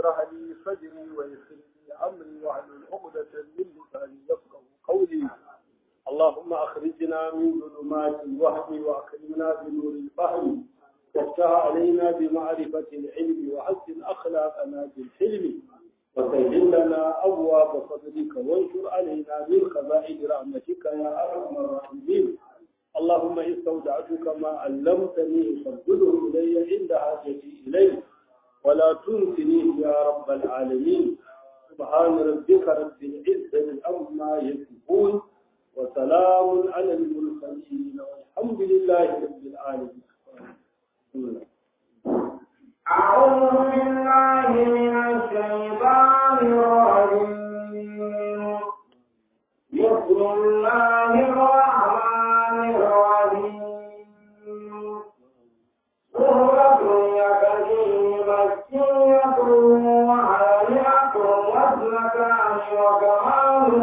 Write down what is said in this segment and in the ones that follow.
اشرح لي صدري ويسر لي امري واحلل عقدة من لساني يفقه قولي اللهم اخرجنا من ظلمات الوهم واكرمنا بنور الفهم وافتح علينا بمعرفة العلم وحسن اخلاقنا بالحلم وسهل لنا ابواب فضلك وانشر علينا من خزائن رحمتك يا ارحم الراحمين اللهم استودعتك ما علمتني فردده الي عند حاجتي اليه ولا تنسنيه يا رب العالمين سبحان ربك رب العزة عما يصفون وسلام على المرسلين والحمد لله رب العالمين أعوذ بالله من الشيطان الرجيم بسم الله الرحمن الرحيم سورة يكفي مكية وعالية واثنتان وكمال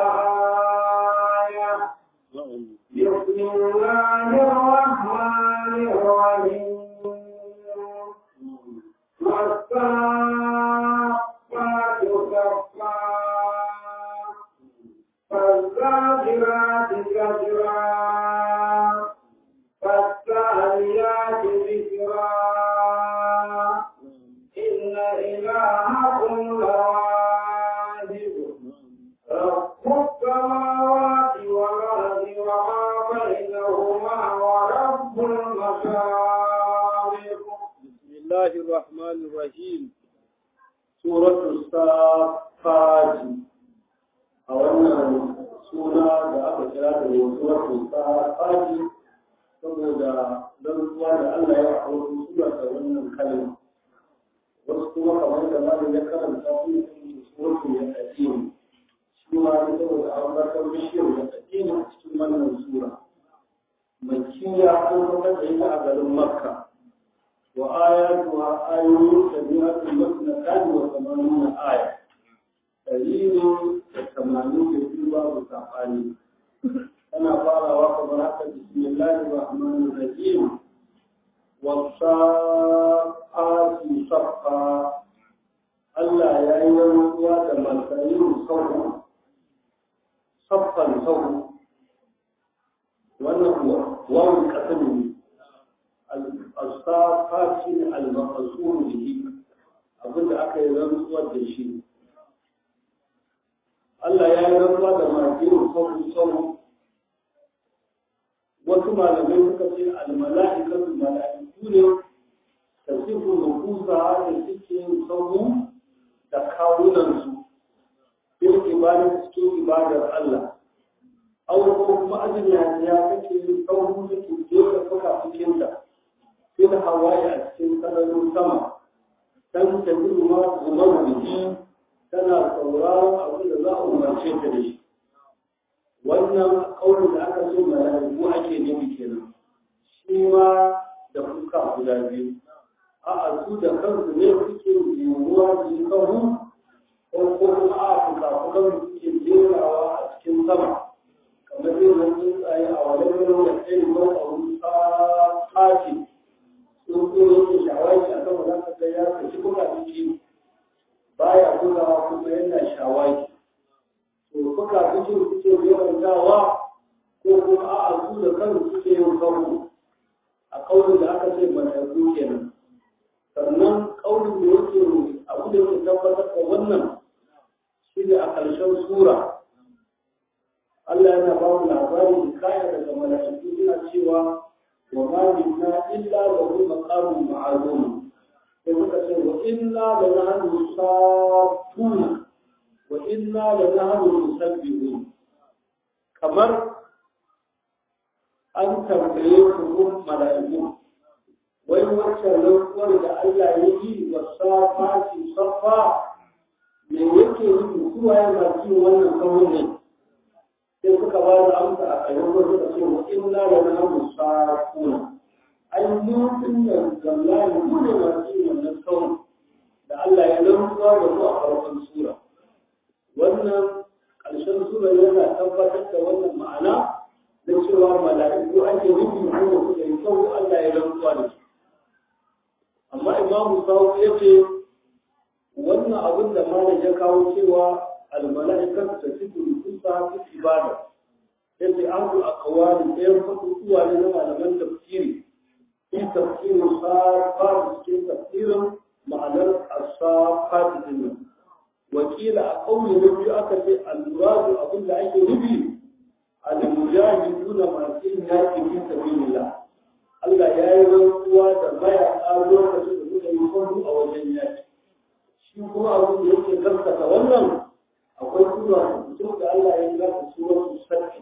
وآية بسم الله الرحمن الرحيم والصافات صفا فالزاجرات زجرا فالتاليات ذكرا إن إلهكم لواحد رب السماوات والأرض وما بينهما ورب المشارق بسم الله الرحمن الرحيم سورة الصافات a wannan suna da aka kira da suratul safati saboda rantsuwa da Allah ya kawo sura da wannan kalma wasu kuma kamar da malam ya karanta su ne suratul yasin shi ma ne saboda an bakar bishiyar da addini a cikin wannan sura makkiya an zama da ita a garin makka wa ayatuha ayoyin sabi'atul masnatan wa samanuna aya dalilin da tamanin da biyu babu saɓani tana farawa kamar haka bismillahir rahmanir rahim wasa'ati saffa Allah ya yi rantsuwa da malkayin sauru saffan sauru wannan kuwa wawon kasar ne al-safati ne al-maqsur bihi abinda aka yi rantsuwa da shi Allah ya yi rantsuwa da majirin sauru sauru wasu malamai suka ce almala'ikatu mala'iku ne da sifu nufusa da suke yin sauru da kawunansu bil ibadar cikin ibadar Allah aw ko kuma ajin ya ya kake yin sauru da ke jera fuka cikin da fil hawaye a cikin sararin sama dan ta gudu ma umar biki tana sauraron abin da za a umarce ta da shi wannan kaurin da aka ce mala'iku ake nufi kenan shi ma da fuska guda biyu a su da kansu ne suke yiwuwa su yi kahu ko kuma a fuka fukan suke jerawa a cikin sama kamar yin nan tsuntsaye a wani wurin da kai ko a wani tsaci sun ko yake shawaki a sama za ka ga ya saki kuka ciki baya kulawa kuma yana shawaki to kuka suke suke yawantawa ko kuma a su da kansu suke yin kawo a kaunin da aka ce mala'iku kenan sannan kaunin da yake abu da yake tabbatar da wannan shi ne a ƙarshen sura Allah yana ba mu labarin kaya daga mala'iku yana cewa wa ma minna illa lahu maqamun ma'lum sai muka ce wa inna la nahnu safuna wa inna la nahnu musabbihun kamar an tambaye ku mala'iku wai wacce rantsuwar da Allah ya yi wa safati safa me yake nufi kuwa ya masu wannan kawun ne sai suka ba da amsa a kayan wani da ce wa inna la nahnu safuna ai mu dinnan wallahi mu ne masu wannan kawun da Allah ya rantsuwa da mu a farkon sura wannan ƙarshen sura yana tabbatar da wannan ma'ana na cewa mala'iku ake nufi hanyar su da yi sau Allah ya rantsuwa da su amma imamu sawu ya ce wannan abin da malam ya kawo cewa almala'ikatu tasifu nufusa fi ibada yace an zu aqwali ɗayan fatuwa ne na malaman tafsiri في تفسير الصافات في تفسير معنى الصافات دين وكيل أقوم نبي أكد المراد أقول لأي نبي المجاهدون ما فيه في سبيل الله Allah ya yi rantsuwa da baya a lokacin da suka yi kwallo a wajen yaki. Shi kuma abin da yake gaskata wannan akwai sura mutum da Allah ya yi zata suratu sarki.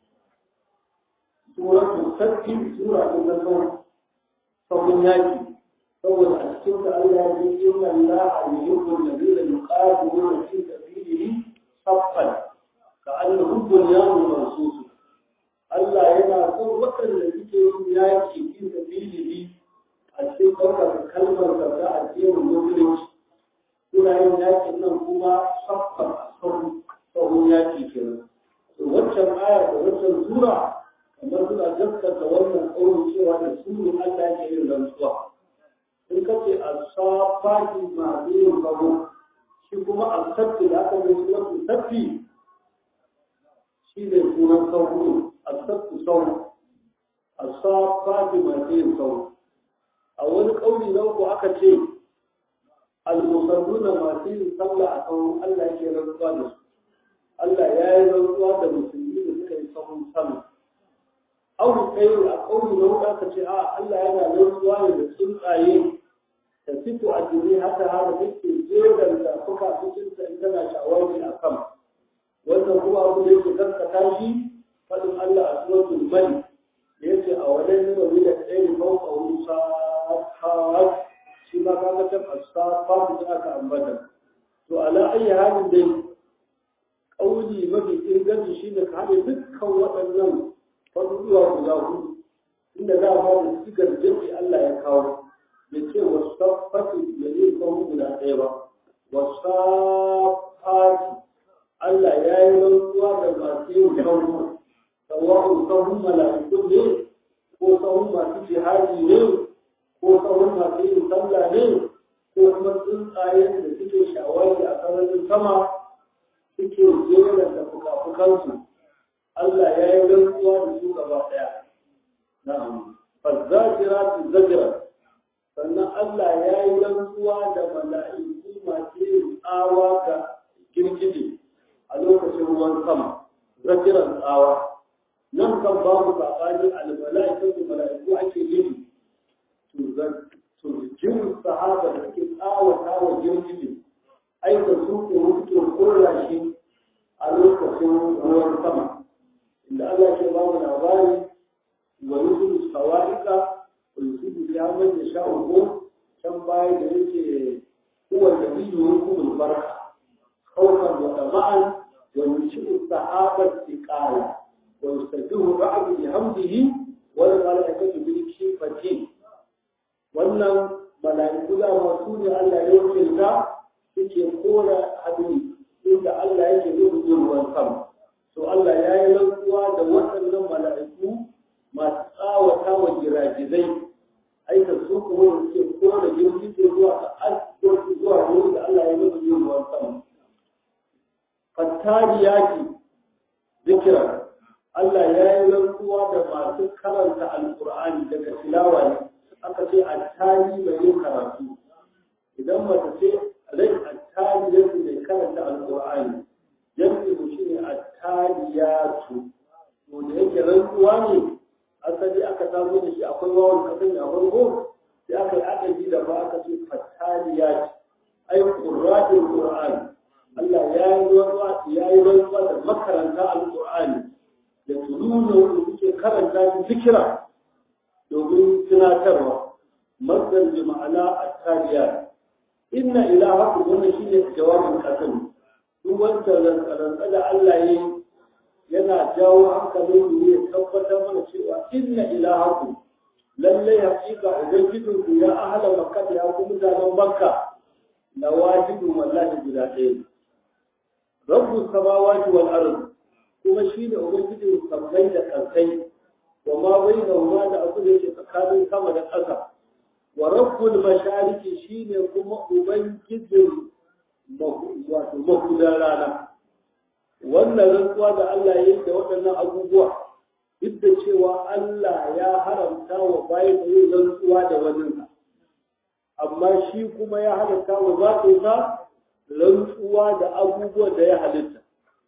Suratu sarki sura ta na sauran sabon yaki saboda a cikin da Allah ya yi inna Allah yuhibbu alladhina yuqatiluna fi sabilihi saffan ka annahum bunyanun marsus Allah yana son waɗanda suke yin yaki fi sabilihi a cikin ɗaukar kalmar da za a ce mu musulunci suna yin yakin nan kuma saffan sabon yaki kenan wancan aya da wancan sura kamar suna gaskata wannan ƙaunin cewa da su ne Allah ke yin rantsuwa. In ka ce a safati masu yin gabo, shi kuma a sabbi da aka mai sunan sabbi shi ne sunan sauro, a sabbi sauro, a safati masu yin sauro. A wani ƙauni na uku aka ce al-musalluna masu yin sallah a sauro Allah ke rantsuwa da su. Allah ya yi rantsuwa da musulmi da suka yi sahun sallah. auri kai a kauli na wuka ka ce a Allah yana rantsuwa ne da tsuntsaye da fito a jini haka haka take jeran da kuka cikin ta in tana shawari a kan wannan kuma abu da yake gaskata shi fadin Allah a suratul mali da yace a wajen ne wani da tsaye fauka wusa ha shi ma ka ga ta asafa da aka ambata to ala ayi halin dai kauli mafi inganci shine ka haɗe dukkan waɗannan faruwa guda hudu inda za a da sigar jirgi Allah ya kawo da ce wasu safati da zai kawo guda ɗaya ba wasu safati Allah ya yi rantsuwa da masu yin kawo sawa'un sahun mala'ikun ne ko sahun masu jihadi ne ko sahun masu yin sallah ne ko kuma tsuntsayen da suke shawari a sararin sama suke jera da fuka-fukansu Allah ya yi rantsuwa da su gaba ɗaya. Na'am. Fazzakira tu zakira. Sannan Allah ya yi rantsuwa da mala'iku masu yin tsawa ga girgije a lokacin ruwan sama. Zakiran tsawa. Nan kan babu saɓani al-mala'ikatu da mala'iku ake nufi. To jirin sahaba da ake tsawata wa girgije. Aika su ke wuce kora shi a lokacin ruwan sama. inda Allah ke ba mu labari wa yusufu sawa'ika wa yusufu ya man ya sha uku can baya da yake huwa nabiyyu hukumul barka khawfan wa tama'an wa yushiru sahabat tiqala wa yusabbihu ra'd bihamdihi wa malaikatu bil kifati wannan malaiku da masu ne Allah ya wakilta suke kora hadin inda Allah yake zuwa ruwan sama to Allah ya yi rantsuwa da waɗannan mala'iku masu tsawata wa giragizai aika su kuma da suke kora girgize zuwa ga asibiti zuwa wurin da Allah ya yi musu yin ruwan sama. Fattari yaki zikira Allah ya yi rantsuwa da masu karanta alƙur'ani daga tilawa ne aka ce attari mai yin karatu idan mata ce rai attari yake mai karanta alƙur'ani yanzu shi ne attariyatu to da yake rantsuwa ne asali aka samu da shi akwai wawan kasan a farko sai aka yi adadi da ba aka ce fattariyatu ai qurratul qur'an Allah ya yi rantsuwa ya yi rantsuwa da makaranta alqur'ani da tununa wanda suke karanta shi zikira domin tunatarwa masdar bi ma'ana attariyat inna ilahakum wannan shine jawabin kasan duk wanda rantsa da Allah yi yana jawo hankalin mu ya tabbatar mana cewa inna ilahakum lallai hakika ubangijin ku ya ahala makka ya ku mutanen makka na wajibin wallahi guda ɗaya rabbu samawati wal ard kuma shi da ubangijin sammai da kansai wa ma bainahuma da abu da yake tsakanin sama da ƙasa wa rabbul mashariki shine kuma ubangijin wato mahudan rana wannan rantsuwa da Allah ya yi da waɗannan abubuwa duk da cewa Allah ya haramta wa bayan yin rantsuwa da waninsa amma shi kuma ya halatta wa zatinsa rantsuwa da abubuwan da ya halitta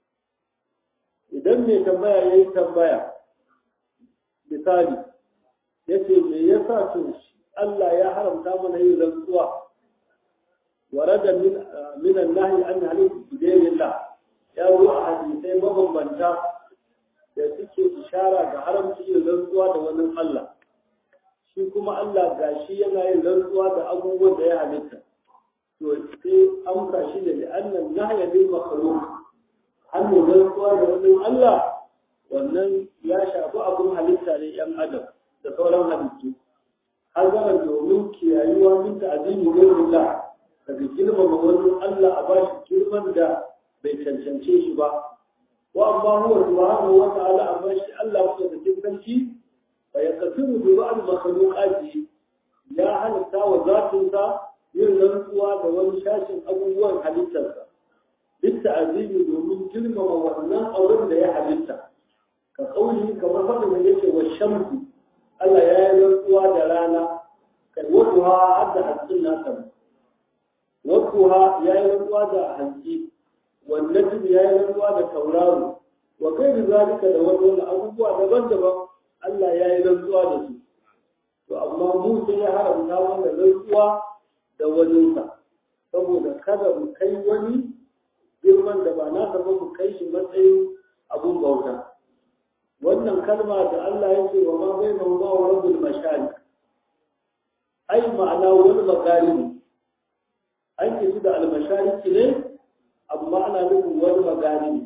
idan mai tambaya ya yi tambaya misali ya ce me yasa to Allah ya haramta mana yin rantsuwa ورد من من النهي عن حلف بدين الله ya zo a hadisai mabambanta da suke ishara ga haramci yin rantsuwa da wani Allah shi kuma Allah gashi yana yin rantsuwa da abubuwan da ya halitta to sai amsa shi da annan nahya bil makhluq hannun rantsuwa da wani Allah wannan ya shafi abun halitta ne yan adam da sauran halittu har zama domin kiyayuwa min ta'zimi ghayrillah daga girmama wani Allah a bashi girman da bai cancance shi ba wa amma huwa subhanahu wa ta'ala amma shi Allah ko da cikin sarki fa yakasiru bi ba'd makhluqati ya halitta wa zatin sa yin rantsuwa da wani shashin abubuwan halittarsa duk ta'azimi domin girmama wannan auren da ya halitta ka kauli kamar faɗin da yake wa shamsu Allah ya yi rantsuwa da rana kai waduha hadda hatsin nasa waduha ya yi rantsuwa da hanci والنجم يا يلوى da tauraro wa kai zalika da wani abubuwa daban-daban Allah ya yi rantsuwa da su to amma mu sai ya haramta mana rantsuwa da waninsa saboda kada mu kai wani girman da ba nasa ba mu kai shi matsayin abun bauta wannan kalma da Allah ya ce wa ma bai nan ba wa rabbul mashari ai ma'ana wani magaribi an ce da al-mashariki ne amma ana nufin wani magani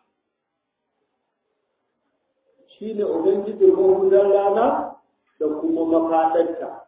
shi ne ubangijin mahudan rana da kuma mafaɗarta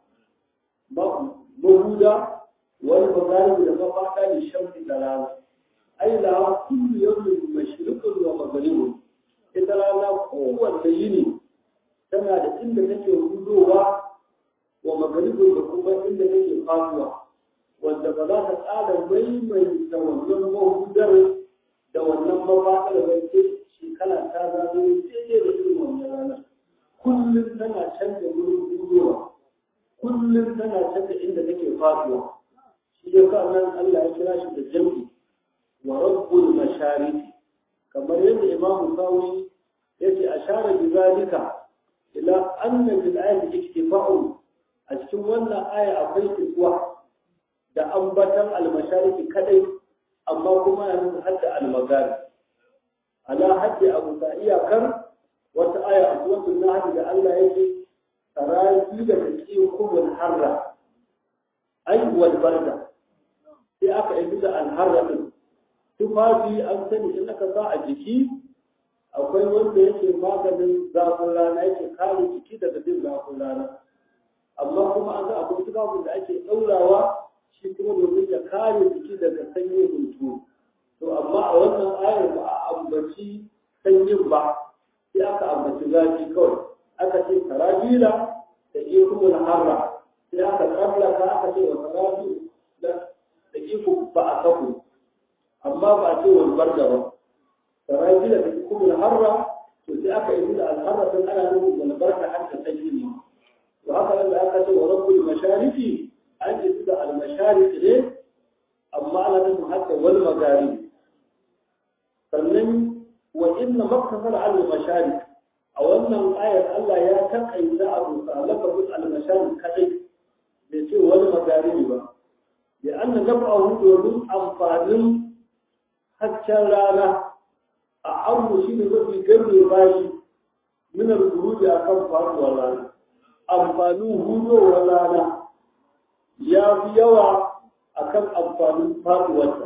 mahuda wani magani da mafaɗa ne shafi da rana ai la kullu yawmin mashriqun wa maghribun ita rana kowanne yini tana da inda take hudowa wa maghribun da kuma inda take faduwa wanda ba za ta tsara maimaita wannan mahudar da wannan mafaɗar ba ce shekara ta zaɓe daidai da irin wannan ranar kullum tana canza wurin hudowa kullum tana canza inda take faduwa shi ya sa nan Allah ya kira shi da jam'i wa rabbul mashariki kamar yadda imam sawi yace ashara bi zalika ila anna bil ayati iktifa'u a cikin wannan aya akwai iswa da ambatan almashariki kadai amma kuma yana nufin hadda almagari ala haddi abu ta iyakar wata aya a suratul nahl da Allah yake tarafi da take kubul harra ai wal barda sai aka yi da alharra din tufafi an sani in aka sa a jiki akwai wanda yake maganin zafin rana yake kare jiki daga jin zafin rana amma kuma an ga akwai tufafin da ake ɗaurawa shi kuma domin ya kare jiki daga sanyin hunturu to amma a wannan ayar ba a ambaci sanyin ba sai aka ambaci zafi kawai aka ce tarabila da ikumul harra sai aka tsallaka aka ce wa tarabi da iku ba a kafu amma ba a ce wani barda ba tarabila da ikumul harra to sai aka yi da alharra sun ana nufin wani barka har da sanyi ne to haka nan da aka ce wa rabbul masharifi an ji da almashariki ne amma ana nufin haka wani magari sannan wa inna maktasar al-masharik a wannan ayar Allah ya takaita abu sa lafazin al-masharik kadai bai ce wani magari ba da anna naf'ahu domin amfanin haccen rana a abu shi ne mafi gani bayi min al-guruji akan faruwar rana amfanin hudowar rana ya fi yawa a kan amfanin faɗuwarta.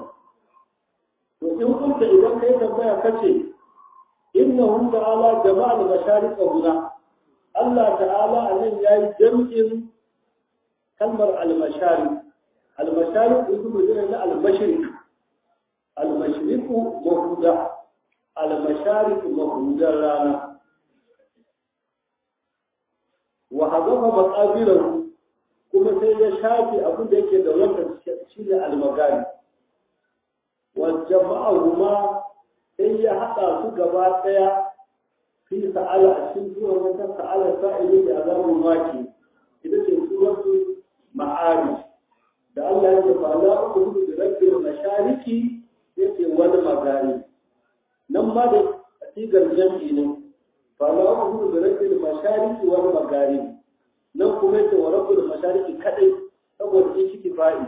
To in kunta idan kai tambaya kace inna hum ta'ala jama'al masharika huna Allah ta'ala a nan yayi jam'in kalmar al-mashari al-mashari ismu ne na al-mashriq al-mashriq mahuda al-mashariq mahudan rana wa hadafa maqabilahu kuma sai ya shafe abin da yake da wata shi ne almagari والجمعهما هي حتى سجبا ɗaya في سألة أشين سورة مثل سألة سائل بعذاب الماكي إذا كان سورة معارج da Allah ya ce fa la uqdu bi rabbil mashariki yace wal magari nan ma da sigar jam'i ne fa la uqdu bi rabbil mashariki wal magari nan kuma yace wa rabbil mashariki kadai saboda shi ciki fa'i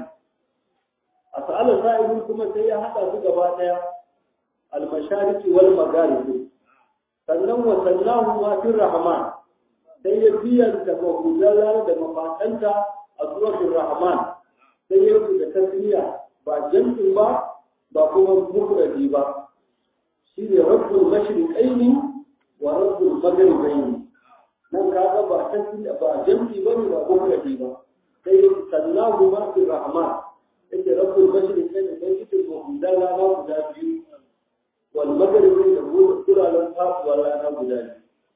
a sa'ala sa'ilun kuma sai ya hada su gaba daya al mashariki wal magari sannan wa sallahu ma fi rahman sai ya biyan da mahudalla da mafatanta a suratul rahman sai ya da tasniya ba jam'in ba ba kuma mufradi ba shi ne rabbul mashriqaini wa rabbul maghribaini nan kaga ba tasniya ba jam'i ba ne ba mufradi ba sai sallahu ma fi rahman yake rabbul mashriqaini sai yake mahudalla na guda biyu والمغرب يقول كل لم تاس ولا انا بداني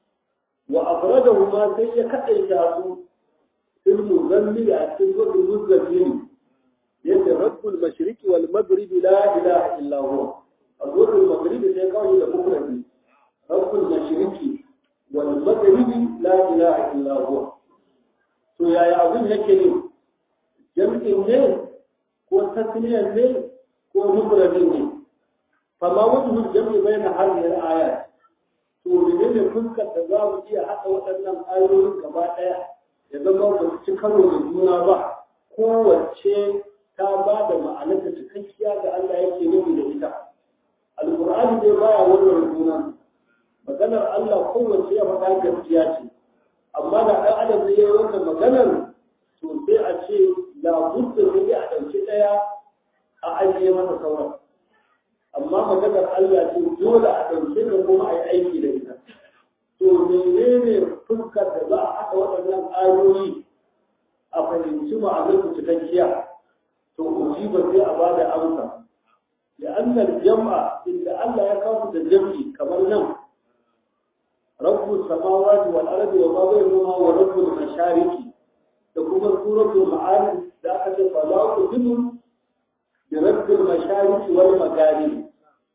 وافردهما سي كدايتا su fil muzammil a cikin zuwa muzammil yake rabbul mashriq wal maghrib la ilaha illa huwa azwajul maghrib sai kawai da mufradi rabbul mashriq wal maghrib la ilaha illa huwa to yaya abin yake ne jam'in ne ko tasniyan ne ko mufradin ne فما وجه الجمع بين هذه الآيات to menene fuskar da za mu iya haɗa waɗannan ayoyin gaba ɗaya ya zama ba su ci karo da juna ba kowace ta ba da ma'anar da cikakkiya da Allah yake nufi da ita alƙur'ani dai baya wannan juna maganar Allah kowace ya faɗa gaskiya ce amma da ɗan adam zai yi wannan maganar to sai a ce labudda sai a ɗauki ɗaya a ajiye masa sauran amma maganar Allah ce dole a ɗauke da kuma a yi aiki da ita. To menene fuskar da za a haɗa waɗannan ayoyi a fahimci ma'anar su cikakkiya to uji ba sai a ba da amsa. Da annal jam'a inda Allah ya kawo da jam'i kamar nan rabbu samawati wal ardi wa ma bainahuma wa rabbul mashariki da kuma suratul ma'arij da aka ce fa la tuqinu bi rabbil mashariki wal magharib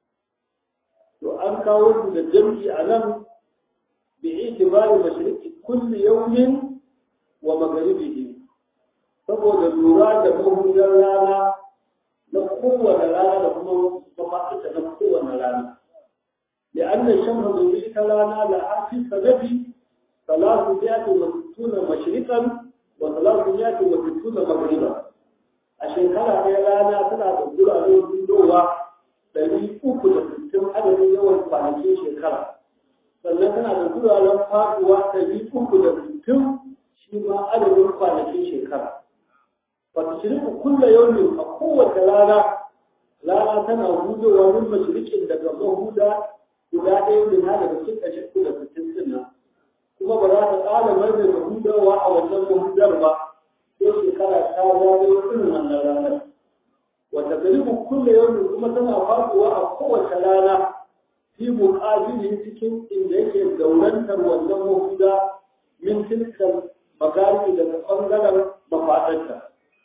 to an kawo su da jam'i a nan bi itibari mashriqi kulli yawmin wa magharibihi saboda lura da mahudar rana na kowane rana da kuma mafaɗita na kowane rana لأن الشمس ضوئية لنا لها في سنة ثلاثمائة وستون مشرقا وثلاثمائة وستون مغربا الشيكارة هي لنا تنا تقول عليه بالدوة ɗari uku da sittin adadin yawan kwanakin shekara sannan tana da guraren faduwa ɗari uku da sittin shi ma adadin kwanakin shekara wata shirku kulla yaumin a kowace rana rana tana hudowa min mashirikin daga mahuda guda ɗaya min ha daga cikin ɗari uku da sittin din nan kuma ba za ta ƙara mai da hudowa a wannan mahudar ba sai shekara ta zagayo irin wannan ranar wata garibu kulle yau kuma tana faduwa a kowace rana fi muqabilin cikin inda yake zaurantar wannan mahuda min tilkan magaribi daga ɓangaren mafaɗarta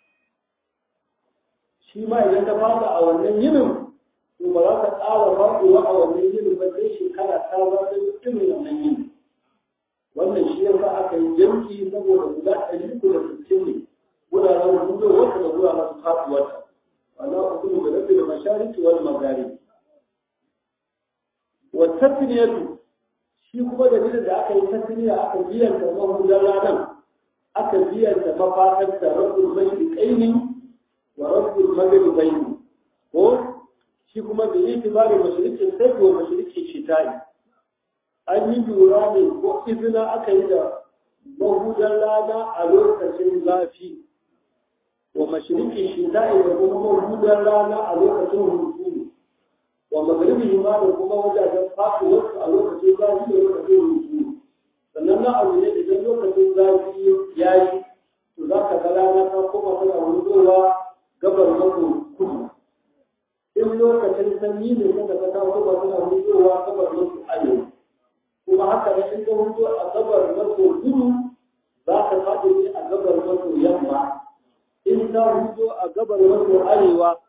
shi ma idan ta fada a wannan yinin to ba za ta ƙara faduwa a wannan yinin ba sai shekara ta ba ta irin wannan yinin wannan shi yasa aka yi jamki saboda guda ɗari uku da sittin ne wuraren hudu wata da wuraren faduwarta ولا أقول برب المشارق والمغارب والتثنية shi kuma dalilin da aka yi tasiriya aka biyanta mahudan ranar aka biyanta mafaɗarta rabbul mashriqaini wa rabbul maghribaini ko shi kuma da yi tibarin mashriqin sai ko mashriqin shita'i an yi lura ne ko izina aka yi da mahudan rana a lokacin zafi wa mashriqi shita'i da kuma mahudan rana a lokacin hunturu wa magharibi ma da kuma wajajen faɗuwar a lokacin zafi da lokacin hunturu sannan na abu ne idan lokacin zafi ya yi to za ka ga rana ta koma tana hudowa gabar maso kudu in lokacin sanyi ne kada ka ta koma tana hudowa gabar maso arewa kuma haka ne in ka hudo a gabar maso kudu za ka faɗi ne a gabar maso yamma in ta hudo a gabar maso arewa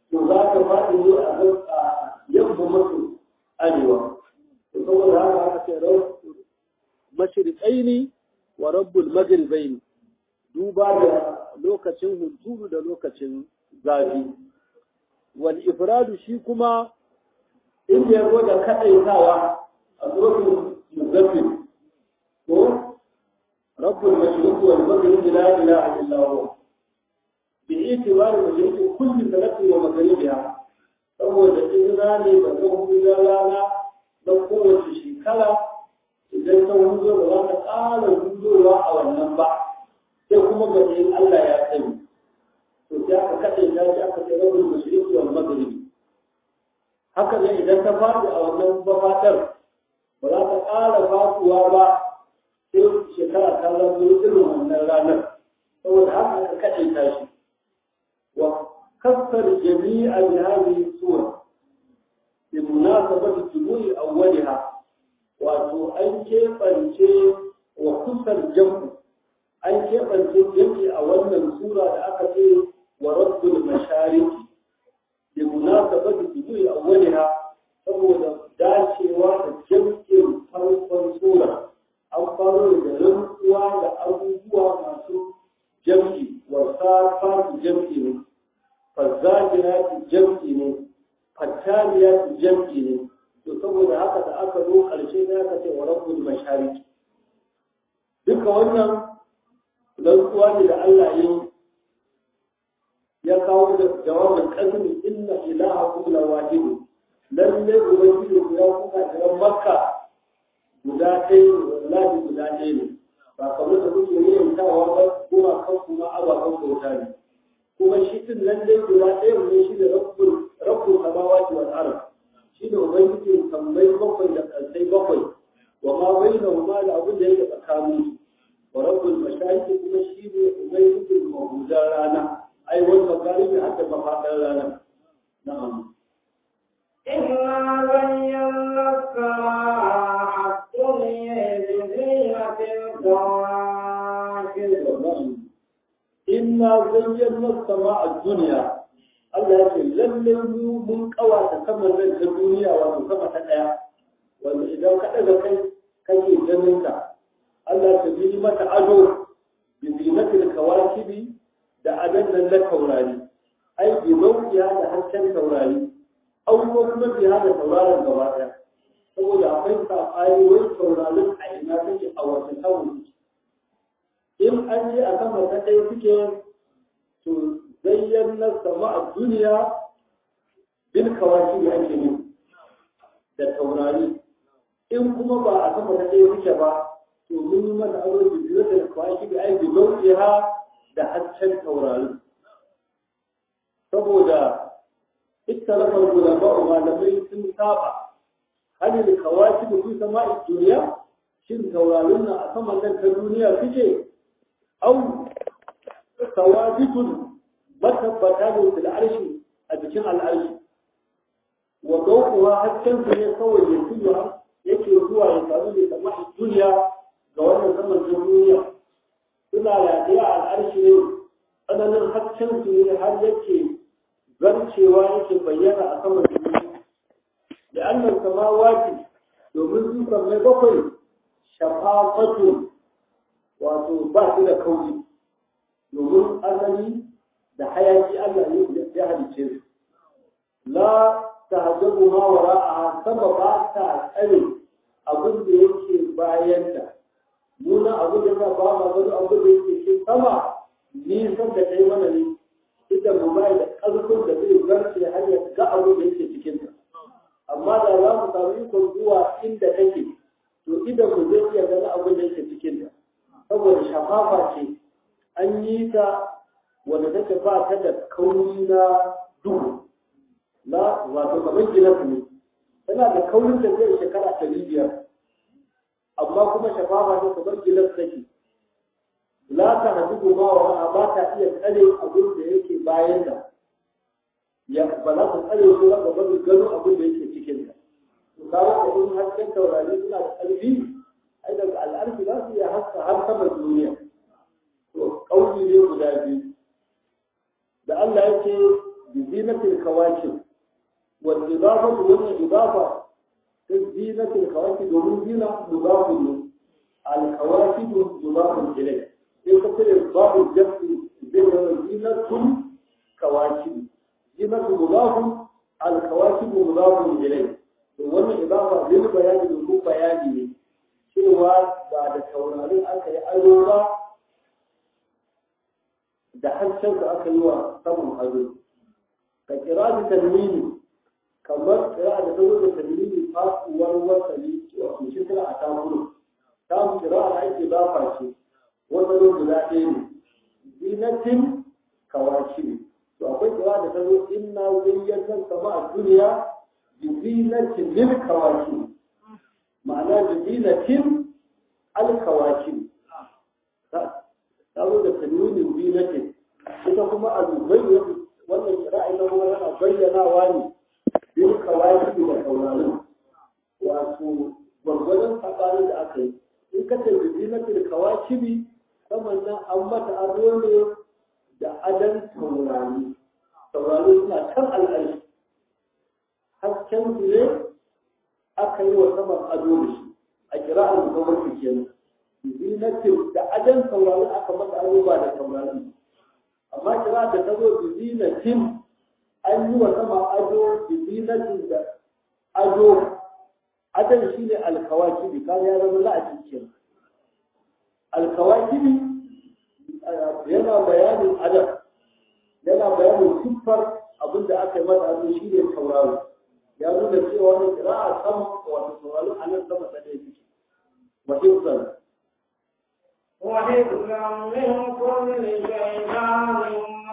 to za ka faɗi ne a yamma maso arewa saboda haka aka ce mashriqaini wa rabbul maghribaini duba da lokacin hunturu da lokacin zafi wal ifradu shi kuma inda ya zo da kadaitawa a surutun muzaffir ko rabbul mashriq wal maghrib la ilaha illa huwa bi itibari mashriq kulli sanatin wa maghribiha saboda izina ne ba zan huda rana na kowace shekara idan ta hudo ba za ta ƙara hudowa a wannan ba sai kuma ga in Allah ya sani to sai aka kaɗe ta shi aka ce rabin mashriqi wal maghribi haka ne idan ta faɗi a wannan bafatar ba za ta ƙara faɗuwa ba sai shekara ta zama irin wannan ranar saboda haka aka kaɗe ta shi wa كسر جميع بهذه الصورة بمناسبة طلوع أولها wato an keɓance wa kusar jam'u an keɓance jam'i a wannan sura da aka ce wa rabbul mashariki da munasabati tijui awwaliha saboda dacewa da jam'in farkon sura an faro da rantsuwa da abubuwa masu jam'i wa safatu jam'i ne fazzajirati jam'i ne fattaliyati jam'i ne to saboda haka da aka zo ƙarshe sai aka ce wa rabbul mashariki duka wannan rantsuwa ne da Allah ya ya kawo da jawabin kasmi inna ilahakum la wahid lalle ubangiji ya kuka da makka guda ɗaya ne wallahi guda ɗaya ne ba kamar da kuke yin tawa ba kuma kan kuma abakan bauta ne kuma shi din nan dai guda ɗaya ne shi da rabbul rabbul samawati wal ardh shi ne ubangiji tambayi bakwai da ƙarsai bakwai wa ma bai da huma da abin da yake tsakanin wa rabbul mashayikh kuma shi ne ubangiji mahudan rana ai wani magaribi har da mafaɗar rana na'am إنا زينا السماء الدنيا بزينة الكواكب inna zayyana sama'a dunya Allah ya ce lalle mu mun kawata saman nan ta duniya wato sama ta daya wanda idan ka daga kai kake ganin ta Allah ta bi mata ado bi zinatil kawakibi da adan nan na taurari ai bi zaukiya da hasken taurari au ko kuma bi hada tauraron gaba daya saboda akwai safari wai taurarin a ina take a wata tauri in an yi a sama ta ɗaya suke to zayyana sama a duniya bil kawaki da ake yi da taurari in kuma ba a sama ta ɗaya suke ba to mun yi mata aro da biyu da kawaki da ai bilauƙiha da hasken taurari saboda ittalafar ulama malamai sun saba hali da kawaki da su sama a duniya shin taurarin nan a saman nan ta duniya suke au ثوابت matabbata ne su da arshi a jikin al'arshi wa daukuwa hasken su ne kawai ya tuyo yake zuwa ya samu ne kamar duniya ga wannan saman duniya suna radiya al'arshi ne tsananin hasken su ne har yake zarcewa yake bayyana a saman duniya da annan samawati domin su mai bakwai shafafatu wato ba su da kauri domin asali da hayaki Allah ne ya halice su la tahjabu ma wara'aha sama ba ta tsare abin da yake bayanta nuna abin da ba ma gado abin da yake cikin sama nisan da kai mana ne idan mu bai da ƙarfin da zai zarce har ya ga abin da yake cikin ta amma da za mu samu ikon zuwa inda kake to idan mu zai iya gani abin da yake cikin ta saboda shafafa ce an yi ta wanda take ba ta da kauri na duhu na wato kamar gilas ne tana da kaurin da zai shekara ɗari biyar amma kuma shafafa ta kamar gilas take la ta hadu ma wa ba ta iya tsare abin da yake bayan da ya ba za ta tsare shi ba ba ba gano abin da yake cikin ta to kawo da in hasken taurari suna da ƙarfi ai daga al'arfi za su iya haska har sama duniya to kauli ne guda biyu da Allah ya ce بزينة الكواكب والإضافة وهي إضافة زينة الكواكب ومن زينة مضاف الكواكب مضاف إليه يكتب إضافة الجمع زينة الكواكب زينة مضاف الكواكب مضاف إليه wannan idafa zai bayani domin bayani ne cewa ba da taurarin aka yi ado ba da harshen da aka yi wa saman ado ka kira da talmini kamar kira da tawo da talmini fasuwar wasali wato shi kira a tamuru tamu kira da ake zafa ce wasalo guda ɗaya ne zinatin kawashi ne to akwai kira da tawo inna zayyantar sama a duniya bizinatin lil kawashi ma'ana bizinatin alkawashi ta zo da tanwinin zinatin ita kuma a dubai wannan kira'a ita kuma yana bayyanawa ne bil kawashi da taurarin wato gwargwadon tsakanin da aka yi in ka ce bizinatin kawashi saman nan an mata ado ne da adan taurari taurari suna kan al'arshi hasken su ne aka yi wa saman ado da shi a kira'ar musamman kenan zinatin da adan taurari aka mata ado ba da taurarin amma kira da ta zo zinatin an yi wa sama ado zinatin da ado adan shi ne alkawakibi kan ya zama la'ajin kenan alkawakibi yana bayanin adam yana bayanin siffar abinda aka yi mata ado shi ne tauraro ya nuna cewa wani kira'a sama wato tauraro a nan sama ta ɗaya suke wa hifzan وحفظا من كل شيطان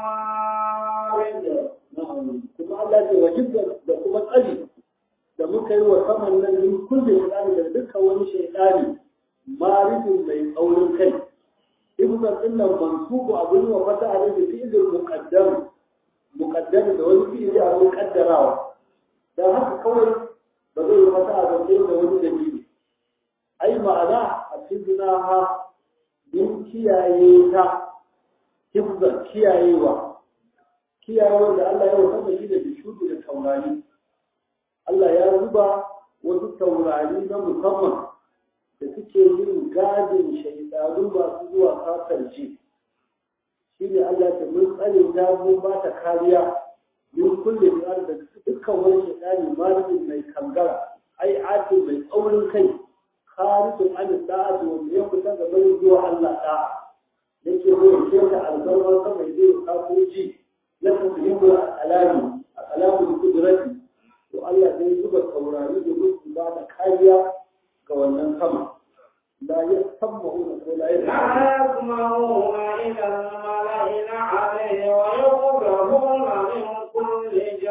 مارد kuma Allah ce wa hifzan da kuma tsari da muka yi wa saman nan min kulle shaitani da dukkan wani shaitani maridin mai tsaurin kai hifzan din nan mansubu abin wa fata a da fi'ilin muqaddam muqaddam da wani fi'ili abin kaddarawa dan haka kawai ba zai yi fata a da wani dalili ai ma'ana a cikin ha din kiyaye ta hifzan kiyayewa kiyayewar da Allah ya wasa shi da bishudu da taurari Allah ya zuba wasu taurari na musamman da suke yin gadin shaidanu masu zuwa kasance shi ne Allah ta mun tsare ta mun ba ta kariya min kulle da dukkan wani shaidani malamin mai kangara ai atin mai tsaurin kai kharijin an da'ati wanda ya fita ga bari zuwa Allah da'a yake zo ya ta albarwar sa mai zai kafoji na tafhimu alami alamu kudrati to Allah zai zuba taurari da musu ba da kariya ga wannan sama la yasma'una ko la لا يسمعون إلى الملأ الأعلى ويقربون من كل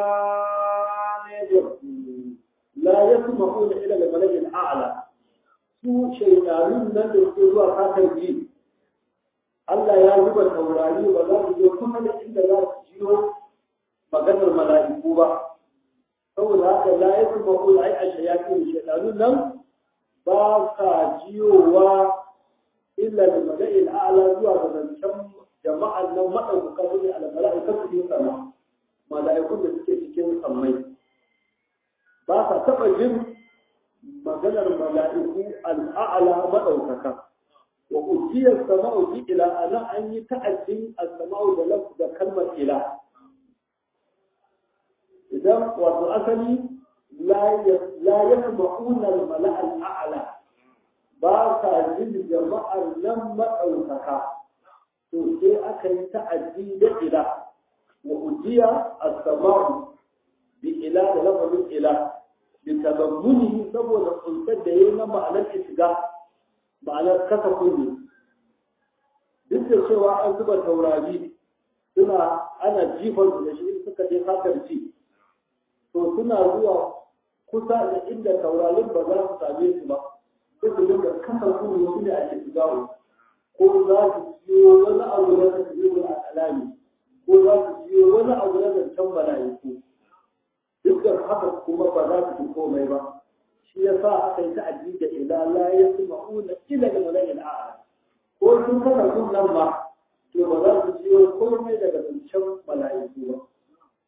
جانب la yasma'una ila al-mala'i al-a'la su shaytanun nan da suke zuwa kakan ji Allah ya zuba taurari ba za su je kuma da inda za su jiyo maganar mala'iku ba saboda haka la yasma'una ai ashayatin shaytanun nan ba sa jiyowa illa da mala'i al-a'la zuwa ga zancen jama'an nan madaukaka su ne al-mala'ikatu fi sama mala'ikun da suke cikin sammai ba sa taɓa jin maganar mala'iku al'a'ala maɗaukaka. Wa ujiyar sama'u ji ila ana an yi ta'addin al-sama'u da lafzu da kalmar ila. Idan wato asali la ya ma'una mala'al a'ala ba sa jin jama'ar nan maɗaukaka. To sai aka yi ta'addi da ila. Wa ujiya al-sama'u bi ila da lafazin ila bitazammunihi saboda tsuntsar da yayi na ma'anar shiga ma'anar kasa kunni duk da cewa an zuba taurari suna ana jifan da shi suka je sakar ci to suna zuwa kusa da inda taurarin ba za su same su ba sai su dinga kasa kunni su ne a shiga ko za su ciyo wani abu na tasiri a alami ko za su ciyo wani abu na zancen mala'iku dukkan haka kuma ba za su fi komai ba shi ya sa aka yi ta'addi da ila la ya su ma'una ila da malayin a'a ko sun kasa sun nan ba to ba za su ciyo komai daga zancen mala'iku ba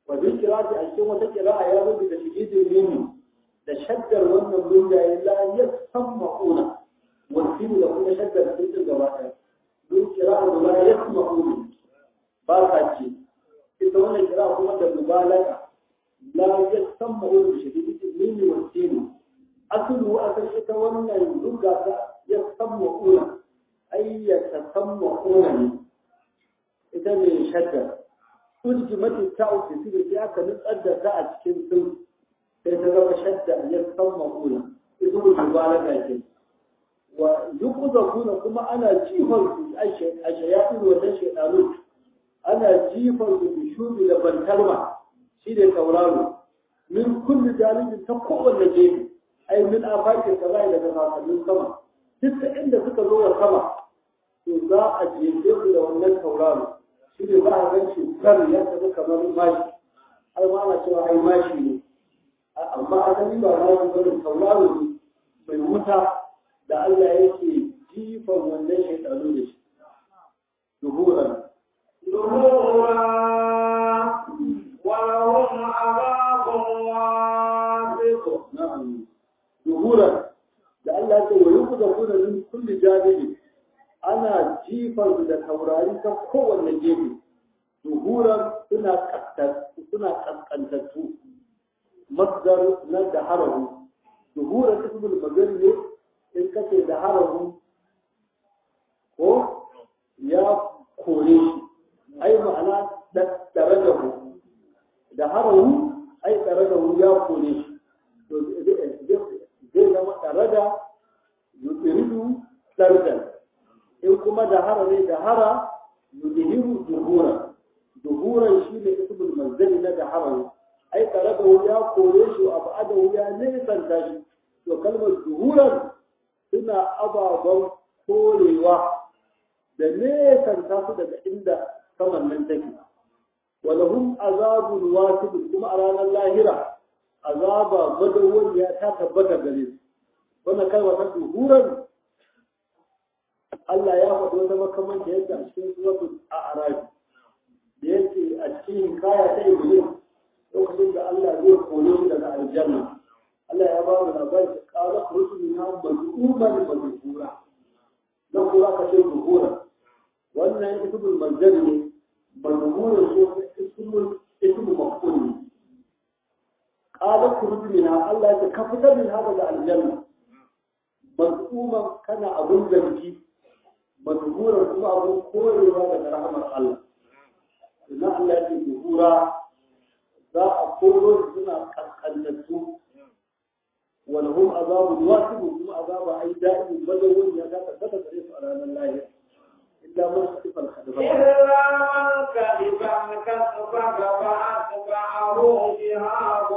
wa bi kirati a cikin wata kira'a ya zo da shigidin mimi da shaddar wannan munjaye la yasamma'una wa fi da kuma shaddar sun gaba ɗaya don kira'a da la yasma'una ba ka ce ita wannan kira'a kuma da mubalaga la yasamma'una bi shigidin mimi wa sinu asulu asal ita wannan lugga ta yasamma'una ay yatasamma'una ne ita ne shaddar ultimati ta'u fi sirri aka nutsar da ta a cikin sun sai ta zama shadda ya san makuna ita ku mubalaga ke wa yukuza kuna kuma ana jifan su a shayatin wannan shedanu ana jifan su da shubi da bantalma shi ne tauraro min kulli jalibin ta kowanne gefe ai min afakin kaza daga kakannin sama duk ta inda suka zo da sama to za a jefe su da wannan tauraro shi ne za a gan shi kan ya tafi kamar mashi har ma ana cewa ai mashi ne amma asali ba na yi bane tauraro ne mai wuta da Allah yake jifan wannan shaitanu da shi duhuran ظهورا ولهم عذاب واثق na'am duhuran da Allah yake wa yuku da kuna min kulli janibi ana jifan su da taurari ta kowanne gefe duhuran suna kaskantattu suna kaskantattu masdar na da harahu duhuran ismul magana ne in kace da harahu ko ya kore shi ai ma'ana tsare da hu da harahu ai tsare da hu ya kore shi to zai zama tsare da yutiridu tsardan in kuma da hara ne da hara yudhiru duhura duhuran shi ne ismul manzali na da hara ai tsare da hu ya kore shi abu adahu ya nisanta shi to kalmar duhuran suna ababen korewa da nesanta su daga inda saman nan take walahum azabun wasibun kuma a ranar lahira azaba madawwamiya ta tabbata gare su wannan kalma ta duhuran Allah ya faɗi wata makamanta yadda a cikin suratul a'raf da yake a cikin kaya ta iblis lokacin da Allah zai kore shi daga aljanna Allah ya ba mu labari da qala rusuluna maz'uman mazkura dan kura ka ce duhuran wannan ismul manzar ne mazmurin shi ismul ismul maf'ul ne qala khruj minha Allah ya ka fitar min hada da aljanna mazmuman kana abun zargi mazmuran kuma abun korewa daga rahmar Allah idan Allah ya ce duhura za a koro suna kaskantattu ولهم عذاب واثب kuma azaba ai da'i madawun ya ga tabbata gare su a ranar lahira إلا من خطف الخطفة إلا من كذب الكذب فأتبعه شهاب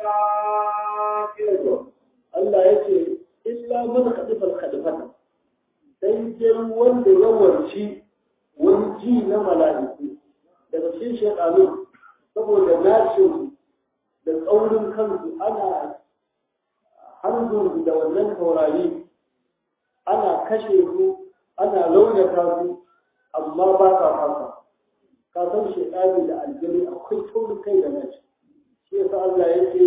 كافر Allah ya ce, Illa man khadifal khadifata, sai dai wanda ya warci wani ji na mala'iku daga cikin shekaru saboda nashin da tsaurin kansu ana harbin da wannan taurari ana kashe su ana launata su amma ba ka fasa ka san shekari da aljani akwai taurin kai da nashi shi yasa Allah ya ce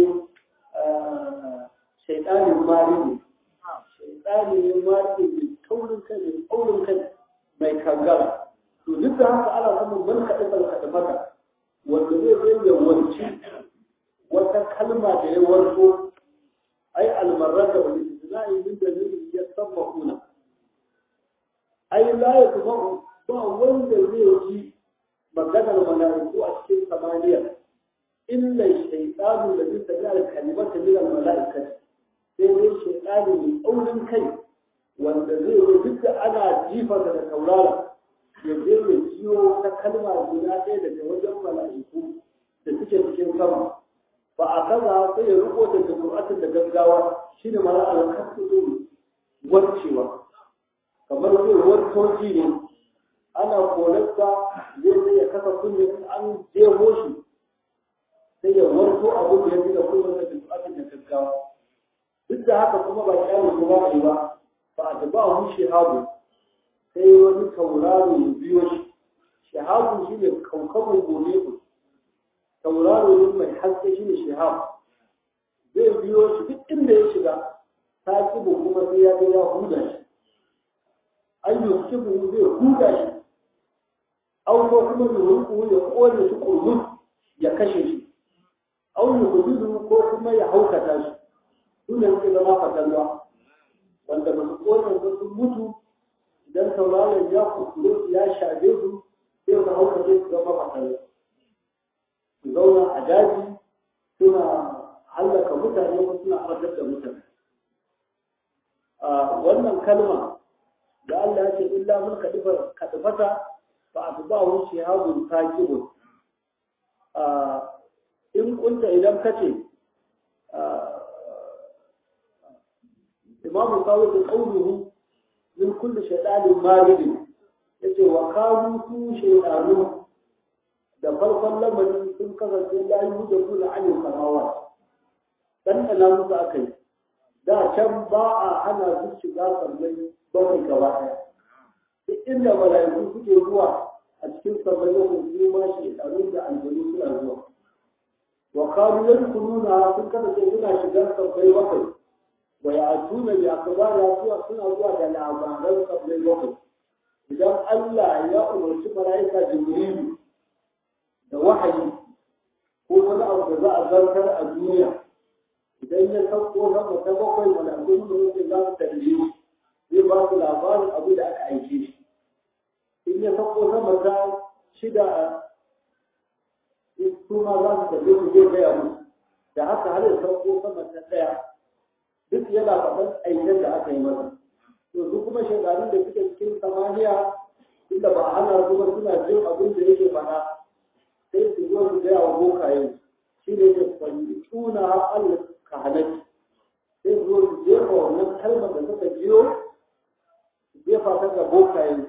shaitanin mari ne shaitani ne mari ne taurin kai ne taurin kai mai kangara to duk da haka ana samun man kaɗe kaɗe mata wanda zai zai ya wanci wata kalma da ya warko ai almarar da wani isna'i min dalilin ya sabba kuna ai la ya kuma ba wanda zai ji maganar mala'iku a cikin samaniya illa shaytanu da zai tafi al-kalimata min al-mala'ikati sai dai shaytanu mai tsaurin kai wanda zai zo duk da ana jifarsa da taurara ya je ya jiyo ta kalma guda ɗaya daga wajen mala'iku da suke cikin sama ba a kaza sai ya riko da jumu'atin da gaggawa shine mara al-kasu warcewa kamar zai wartoci ne ana kolarsa zai zai ya kasa kunne in an jeho shi sai ya warto abu da ya fi da kuma da jumu'atin da gaggawa duk da haka kuma ba kyawun kuma ba ba ba a taba hu shahabu sai wani tauraro ya biyo shi shahabu shi ne kaukabin gobe ku tauraro ne mai haske shi ne shihab zai biyo shi duk inda ya shiga ta kibu kuma sai ya ga ya huda shi an yi kibu zai huda shi an ko kuma yuhunku ya kone shi kurmus ya kashe shi an yi hudu ko kuma ya haukata shi su ne suke zama fatalwa wanda ba su kone ba sun mutu idan tauraron ya kuskure ya shafe su sai su haukace su zama fatalwa su zauna a daji suna hallaka mutane ko suna fatar da mutane wannan kalma da Allah ya ce illa mun kadifa kadifata fa atba'u shihabun taqibun in kunta idan kace imamu kawai da qawluhu min kulli shaytanin marid yace wa kanu su shaytanu da farkon lamarin sun kasance la yuhdu da anil samawat dan ana musu akai da can ba a hana su shiga sammai bakwai gaba ɗaya duk inda mala'iku suke zuwa a cikin sammai bakwai su ma shekaru da aljanu suna zuwa wa kanu yadkhuluna sun kasance suna shigar sammai bakwai wa ya'tuna bi akbari suwa suna zuwa da labaran sammai bakwai idan Allah ya umarci mala'ika Jibrilu da wahayi ko wani abu da za a zartar a duniya idan ya sauko sama ta bakwai malakun da wuce za su tambaye zai ba su labarin abu da aka aike shi in ya sauko sama ta shida su ma za su tambaye su zai gaya musu da haka har ya sauko sama ta ɗaya duk yana faɗan aiken da aka yi masa to su kuma shekarun da suke cikin samaniya inda ba a hana su ba suna jin abin da yake faɗa sai su zo su gaya wa bokayen shi ne ke kwanci tuna Allah ka halaki sai zo su jefa wannan kalmar da suka biyo su jefa ta ga bokayen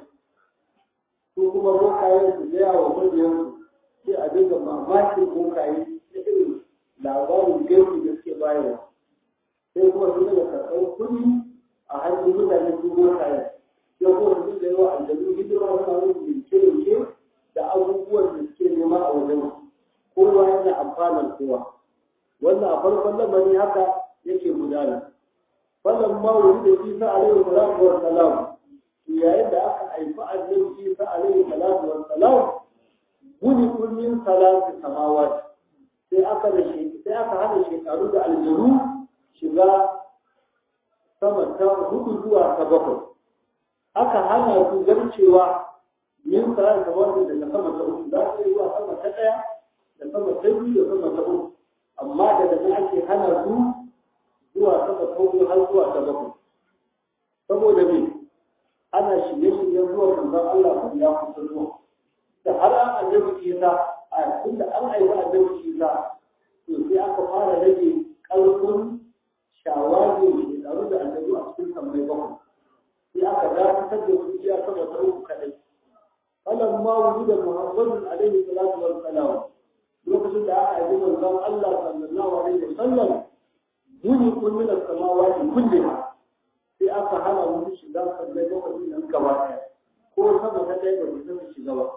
su kuma bokayen su gaya wa mabiyan sai a dinga mamakin bokaye na irin labarin gaisu da suke bayarwa sai kuma su daga karɓar kuɗi a hannun mutane su bokayen sai kuma su dinga yi wa aljanu hidima suna yin yanke-yanke da abubuwan da suke nema a wajen kowa yana amfanar kowa wannan a farkon lamari haka yake gudana wannan ma wuri da isa alaihi salatu wa salam yayin da aka haifi annabi isa alaihi salatu wa salam guni kullin salatu samawat sai aka da shi sai aka hana shekaru da aljuru shiga sama ta hudu zuwa ta bakwai aka hana su zarcewa yin salatu samawat daga sama ta uku za su yi zuwa sama ta ɗaya da sama ta biyu da sama ta uku amma daga nan ake hana su zuwa sama ta hudu har zuwa ta bakwai saboda me ana shirye-shiryen zuwa manzon Allah kan ya kusa zuwa da har an annabi Isa a tunda an aiki annabi Isa to sai aka fara rage ƙarfin shawagi shekaru da annabi a cikin sammai bakwai sai aka dakatar da su iya sama ta uku kaɗai فلما وجد محمد عليه الصلاة والسلام lokacin da aka yi manzon Allah sallallahu alaihi wasallam muni kun min as-samawati kulliha sai aka hana mu shiga sallai lokacin nan gaba ɗaya ko sama ta ɗaya ba ta shiga ba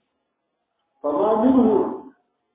fama minhu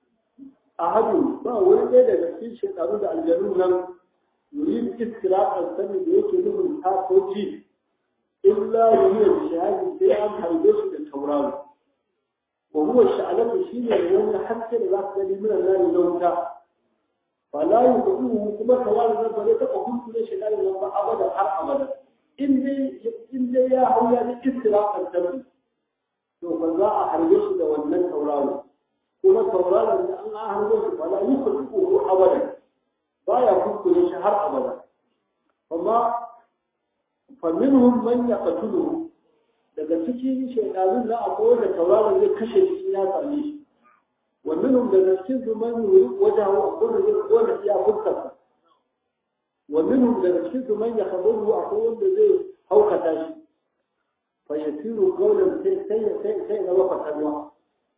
ahadu ba wani ɗaya daga cikin shekaru da aljanu nan yurid istiraqan sani da yake nufin ta ko ji illa yuriya shahadi sai an harbe shi da tauraro وهو الشعلة شيء يوم حتى لا تجد من النار لوتا فلا يدعوه كما كوال ذلك فلا تقول كل شيء لا ينبع أبدا حر أبدا إن دي إن دي يا هو يعني استراق الدم to ba za a harbe shi da wannan tauraro kuma tauraron da an harbe shi ba la yusul ko abada baya kuskure shi har abada amma fa minhum man yaqtuluhu daga cikin shaidanun za a koyar da tauraron zai kashe shi ya same shi wannan daga cikin su man wajen a koyar zai koyar ya fuskar wannan daga cikin su man ya kabaru a koyar da zai haukata shi fa ya tiro gaulan sai sai sai sai na wafa kalwa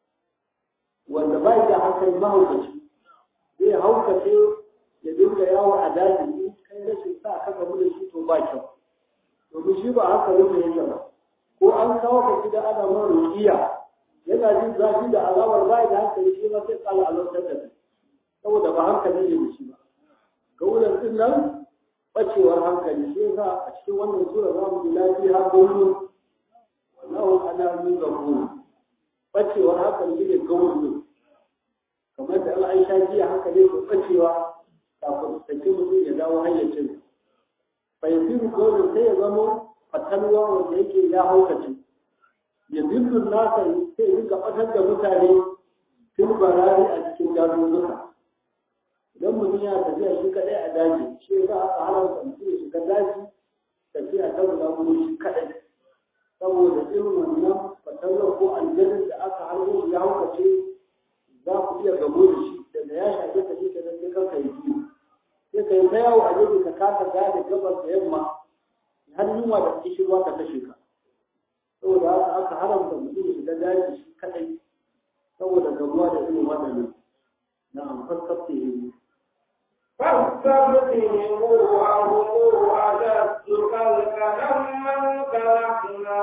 wanda bai da hankali mahaukaci zai haukace ya dinga yawo a daji kai rashin sa ka gamu da shi to ba kyau domin shi ba haka yake yake ba ko an kawo ka gida ana ma rukiya yana jin zafi da alamar bai da hankali shi ma sai tsala alamtar da kai saboda ba hankali ne da shi ba gaulan din nan bacewar hankali shi yasa a cikin wannan sura za mu ji lafiya gaulun wallahu ala min ghafur bacewar hankali ne gaulun kamar da Allah Aisha jiya hankali ko bacewa kafin take mutum ya dawo hayyacin fa yasiru gaulun sai ya zama fatalwa wanda yake ya haukace ya zillun nasa sai ya dinga batar da mutane fil barari a cikin dazuzzuka idan mutum ya tafiya shi kadai a daji shi za a halarta mutum ya shiga daji tafiya ta guda gudu shi kadai saboda irin wannan fatallar ko aljanin da aka harbo shi ya haukace za ku iya gabo da shi daga ya shafe ka shi kenan sai kanka yi biyu sai ka yi ta yawo a gefe ka kasa gane gabas da yamma har yunwa da kishirwa ta kashe ka saboda haka aka haramta mutum ya shiga daji shi kadai saboda gabuwa da irin waɗannan na'am fassafte ne فاستبدلوا وهم أشد خلقا من خلقنا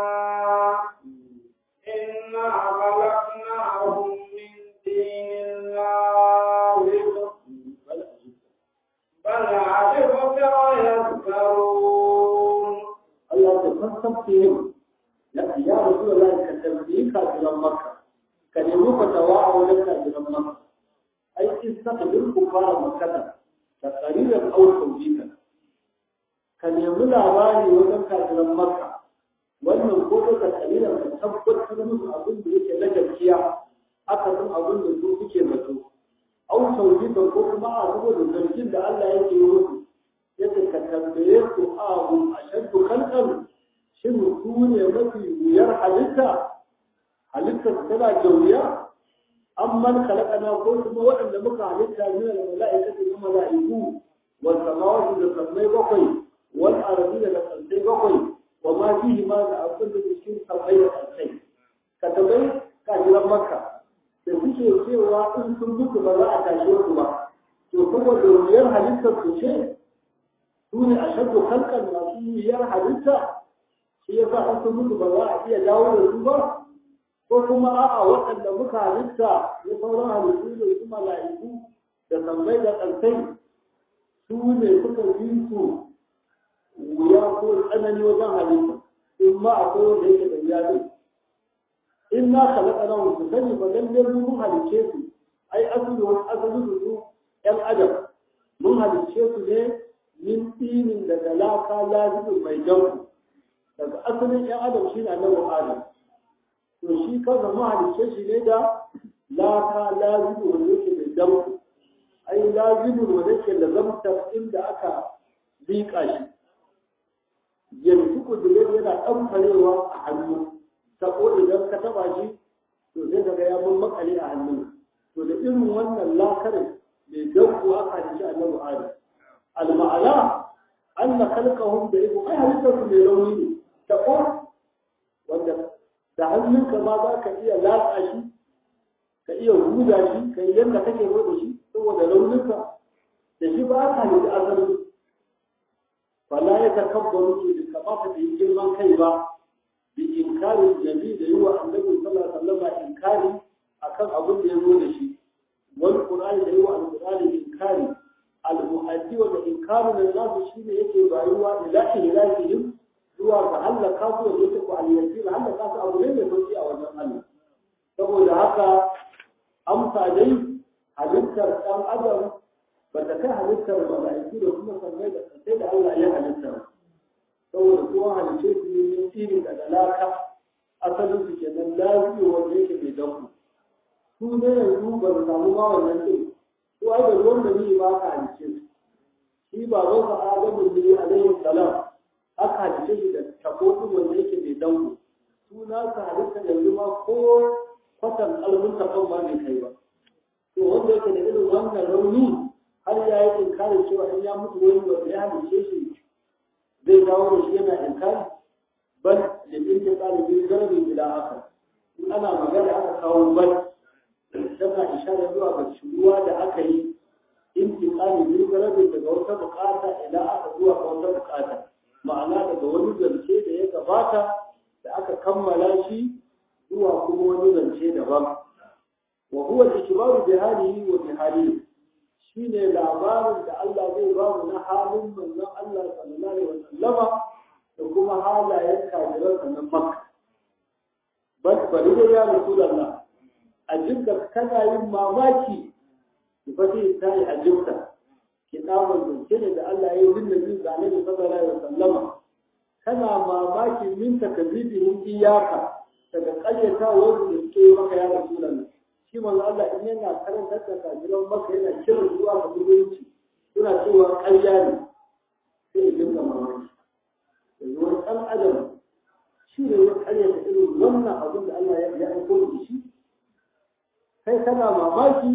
إنا خلقناهم من دين لازم بل عجبت ويسكرون Allah ta fassafte ne ya ya rasu da ka tambayi kafiran makka ka nemi fatawa a wajen kafiran makka ai in saka bin kufara makkata da qalilan aw tawjika ka nemi labari wajen kafiran makka wannan ko ka qalilan ka tabbatar musu abin da yake na gaskiya aka san abin da su suke zato aw tawjika ko kuma a saboda zargin da Allah yake yi musu yadda ka tambaye su abu ashaddu khalqan shin su ne mafi wuyar halitta halitta tana jauriya amman khalaqana ko kuma waɗanda muka halitta min al-mala'ikati wa mala'iku wal samawati da sammai bakwai wal ardi da kalsai bakwai wa ma fihi ma da abin da cikin sammai da kalsai ka tabai kafiran makka da suke cewa in sun mutu ba za a tashe su ba to saboda wuyar halittar su ce su ne a shaddu halkan masu wuyar halitta shi yasa in sun mutu ba za a iya dawo da su ba ko kuma a'a waɗanda muka halitta na sauran halittu da su mala'iku da tambayi da ƙarfai su ne suka yi su wuya ko tsanani wajen halitta in ma akwai wanda yake da wuya ne in na khalaqa na su sani ba lalle mun halicce su ai asali wani asali da su ƴan adam mun halicce su ne min tsinin daga laka lazimin mai janku daga asalin ƴan adam shi na nan adam to shi kansa mahalicce shi ne da laka lazimu wanda yake da damku ai lazimu wanda yake da zamtar inda aka liƙa shi yanzu kudurin yana ɗan farewa a hannu sako idan ka taɓa shi to sai daga ya mun makale a hannun to da irin wannan lakar mai damku aka halicci annabi adam al-ma'ana anna khalqahum da ibu ai halittar su mai rauni ne ta wanda da hannunka ma za ka iya latsa shi ka iya huda shi ka yi yadda kake so da shi saboda rauninka da shi ba ka yi azali fala ya takabbaru ke da kamata da yi girman kai ba bi inkarin jami da yi wa annabi sallallahu alaihi wasallam inkari akan abin da ya zo da shi wal qur'ani da yi wa al-qur'ani inkari al-mu'addi wa inkaru da nasu shine yake bayuwa ila ilahihim zuwa ga hallaka su da yake ko aliyasir hallaka su abu ne mai sauki a wajen Allah saboda haka amsa dai halittar ɗan adam ba ta kai halittar mala'iku da kuma sannan da sai da Allah ya halitta saboda kuma halice su ne yin iri daga laka asalin su kenan lafiya wanda yake mai danku su ne yanzu ba su samu ma wannan ɗin su ai da ruwan da ni ba ka halice su shi ba zo ka adamu ne alaihi salam aka halice shi da takotin wanda yake mai dango suna ka halitta yanzu ma ko kwatan kalmun tafan ba mai kai ba to wanda yake da irin wannan rauni har ya yi inkarin cewa in ya mutu wani wanda ya halice shi zai dawo da shi yana inkari bal da inda ɗalibin zarabin ila haka in ana magana aka kawo bal tana isharar zuwa ga shuruwa da aka yi intiqali bil zarabin daga wata bukata ila aka zuwa ga wata bukata ma'ana daga wani zance da ya gabata da aka kammala shi zuwa kuma wani zance daban wa huwa al-ikbaru bi halihi wa bi halihi shine labarin da Allah zai ba mu na halin manzon Allah sallallahu alaihi wasallama da kuma halayen kafiran nan Makka bas bari da ya Rasulullah ajibda kana yin mamaki ki fati ta yi ajibta ki dawo zance ne da Allah ya yi din Nabi sallallahu alaihi wasallama kana mamaki min takzibihin iyaka daga ƙaryatawar da suke yi maka ya Rasulullah shi manzo Allah in yana karantar da kafiran maka yana kiran zuwa ga musulunci suna cewa ƙarya ne sai ya dinga mamaki yanzu wani ɗan adam shi ne ya ƙarya da irin wannan abin da Allah ya aiko da shi kai kana mamaki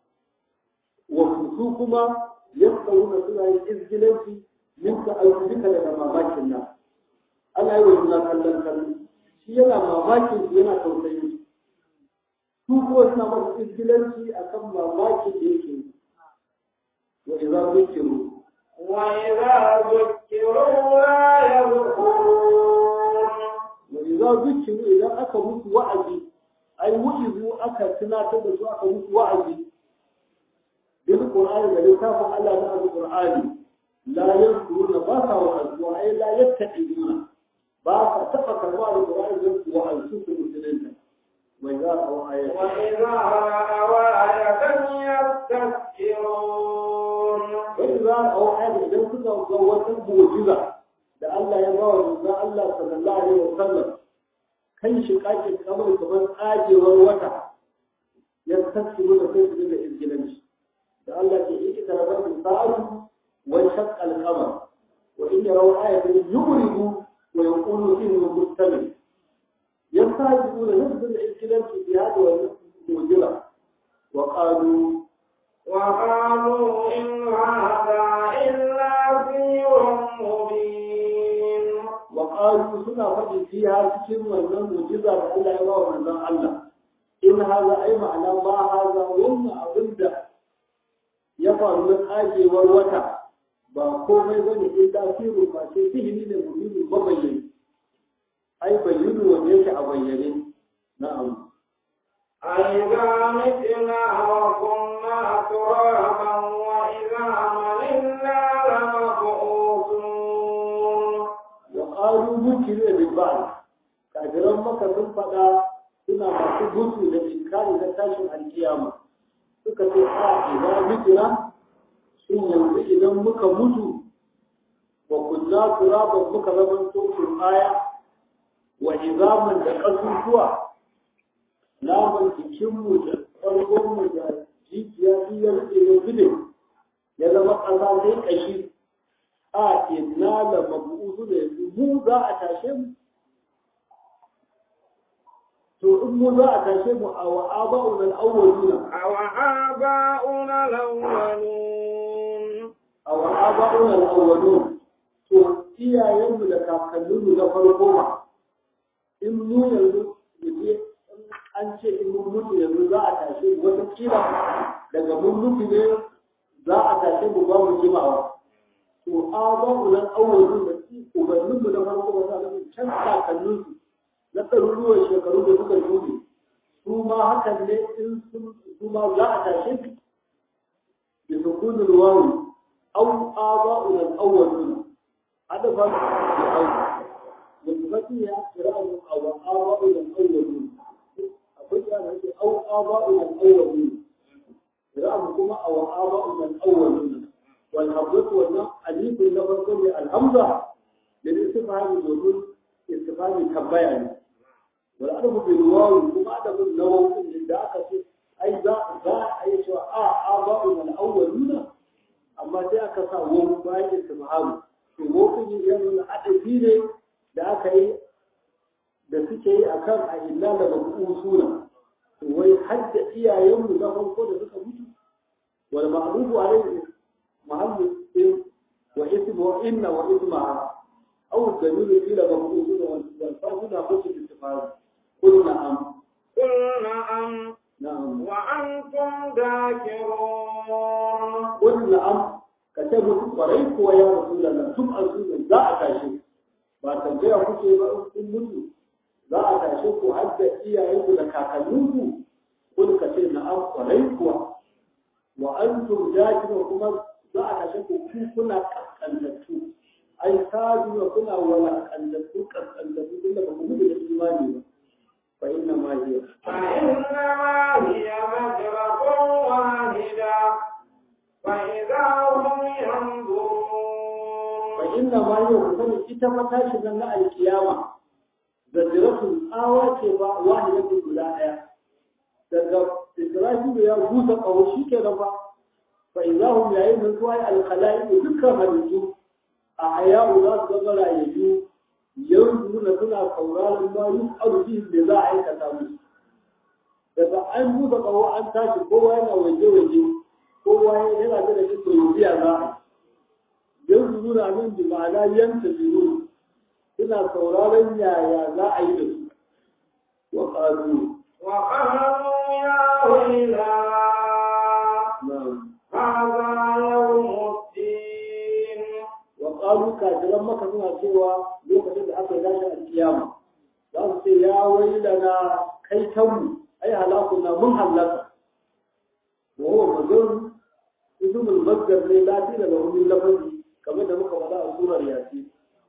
wa su kuma yasqawuna suna yin izgilanci minka ayyuka daga mamakin nan ana yi wa juna kallon kallon shi yana mamakin yana tausayin su kuma suna masa izgilanci a kan mamakin da yake wa idza zukiru wa idza zukiru la yadhkurun wa idza zukiru idan aka musu wa'azi ai wu'izu aka tunatar da su aka musu wa'azi bil qur'ani da littafin Allah na al-qur'ani la yadhkuruna ba sa wa'azi wa ai la yattaqiduna ba ka taba karwa al-qur'ani da wa'azi su musulunta وإذا رأوا آية وإذا رأوا آية يستسخرون وإذا رأوا آية إذا كنت زوجت موجزة da Allah ya bawa manzon Allah sallallahu alaihi wasallam kan shi kakin kamar kamar tsagewar wata ya tafsiru da kai su da izgilanci da Allah ke yi ita rabar da sa'atu wa shaqqa al-qamar wa in yaraw ayatan yuridu wa yaqulu innahu mustamil يستهزئون نفس الإسلام في هذا الموجبة وقالوا وقالوا إن هذا إلا سير مبين وقالوا سنة فجي فيها سكين ومن موجبة لألا يرى من الله إن هذا أي معنى ما هذا وما أبدا يفعل من آجي والوتع ba komai bane in tasiru ba sai sihiri ne muhimmin mabayyani ai bayyana wanda yake a bayyane na'am أإذا متنا وكنا ترابا وإذا ملنا لمبعوثون وقالوا ممكن بالبعض kafiran maka sun faɗa suna masu gudu da inkari na tashin alkiyama suka ce a idan mutuna shin yanzu idan muka mutu wa kunna turaban muka zama tsokin aya wa izaman da ƙasusuwa naman jikinmu da ƙwargonmu da jijiya biyar da ya zube ya zama ƙasa sai ƙashi a inna la mabu'udu da yanzu mu za a tashe mu to in mu za a tashe mu a wa aba'una al-awwaluna أو آباؤنا الأولون a wa aba'una al-awwalun to iyayenmu da kakanninmu na farko ma in mu yanzu yaje an ce in mun mutu yanzu za a tashe mu wata kila daga mun mutu ne za a tashe mu ba mu jimawa to aba'una al-awwalun da ubanninmu na farko ba za a can kakanninsu na ɗaruruwan shekaru da suka shuɗe su ma hakan ne in sun su ma za a tashe su bi sukunin ruwawi au aba'un al-awwaluna hada fa bi au da tufati ya kira'u aw aba'un al-awwaluna akwai ya da yake au aba'un al-awwaluna kira'u kuma aw aba'un al-awwaluna wal hamzatu wannan alif na farko ne al-hamza da istifhami domin istifhami tambaya ne والأدب بالواو كما أدب النووي اللي أكا أي ذا ذا أي شو آ آباؤنا الأولون أما ذا أكا سا وم باي استفهام to wokin yana adabi ne da aka yi da suke yi akan a illa da usuna to wai hadda iyayenmu na farko da suka mutu wal ma'rufu alayhi mahallu wa ismu wa inna wa isma aw dalilu ila mabusuna wal fasuna fasu istifham قل نعم قل نعم نعم وأنتم ذاكرون قل نعم كتبت قريب ويا رسول الله ثم أرسل لا أتاشي ba tambaya kuke ba in mutu za a tashe ku har da iyayenku da kakanninku kun ka ce na an kwarai kuwa wa antum jakina kuma za a tashe ku ku kuna kaskantattu ai sabiwa kuna walakantattu kaskantattu tunda ba ku gudu da imani ba fa inna ma hiya فإنما هي مجرة واحدة فإذا هم ينظرون fa inna ma hiya ku sani ita fa tashi nan na alkiyama zajratun tsawa ce ba wahidatu guda daya daga Isra'ilu ya busa kawo shi ke ba fa idahum yayin da zuwa alkhalaiqu dukkan halittu a haya'u za su zama rayayyu yanzu na suna sauraron ma yi arziki da za a aikata musu daga an busa kawo an tashi kowa yana waje-waje kowa yana da da kisa yanziya za a yanzu nuna min bi ma'ana yanta biyu suna sauraron yaya za a yi da su wa ƙalu وقالوا يا ويلنا هذا يوم الدين wa ƙalu kafiran maka suna cewa lokacin da aka yi tashin alkiyama za su ce ya wailana kai kanmu ai halakuna mun halaka wa huwa mazun ismul masdar ne lati daga wani lafazi kamar da muka faɗa a surar yasin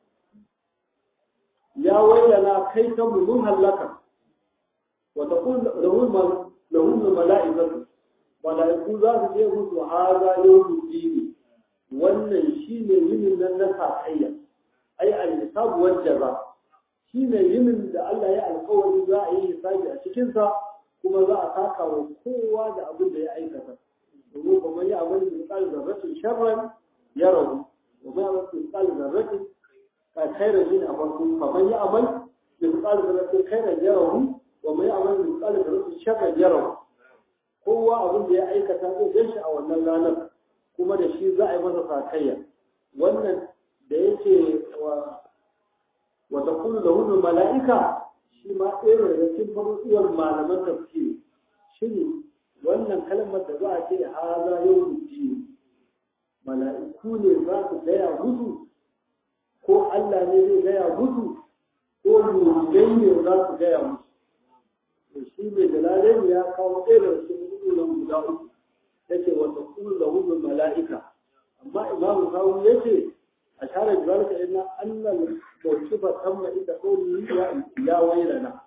ya wailana kai kanmu mun halaka wa taqul lahum lahum mala'ikatu mala'iku za su ce musu haza yawmul dini wannan shine yinin nan na sakayya ai al-hisab wal jaza shine yinin da Allah ya alƙawari za a yi hisabi a cikin sa kuma za a saka wa kowa da abin da ya aikata domin kuma ya amal misal zarratin sharran ya rabu wa ma yamal misal zarratin ka khairan yin a farko kamar ya amal misal zarratin khairan ya rabu wa ma yamal misal zarratin sharran ya rabu kowa abin da ya aikata zai gan shi a wannan ranar kuma da shi za a yi masa sakayya wannan da yake wa wa taqulu lahu mala'ika shi ma ɗaya daga cikin faruwar malaman tafsiri shine wannan kalmar da za a ce haza yau ji mala'iku ne za su gaya musu ko Allah ne zai gaya musu ko mulkai ne za su gaya musu to shi mai dalalai ya kawo ɗaya daga cikin hudunan guda uku yace wa taqulu lahu mala'ika amma imamu kawu yace a share zalika inna annal mawqifa tamma inda qawli ya ya wailana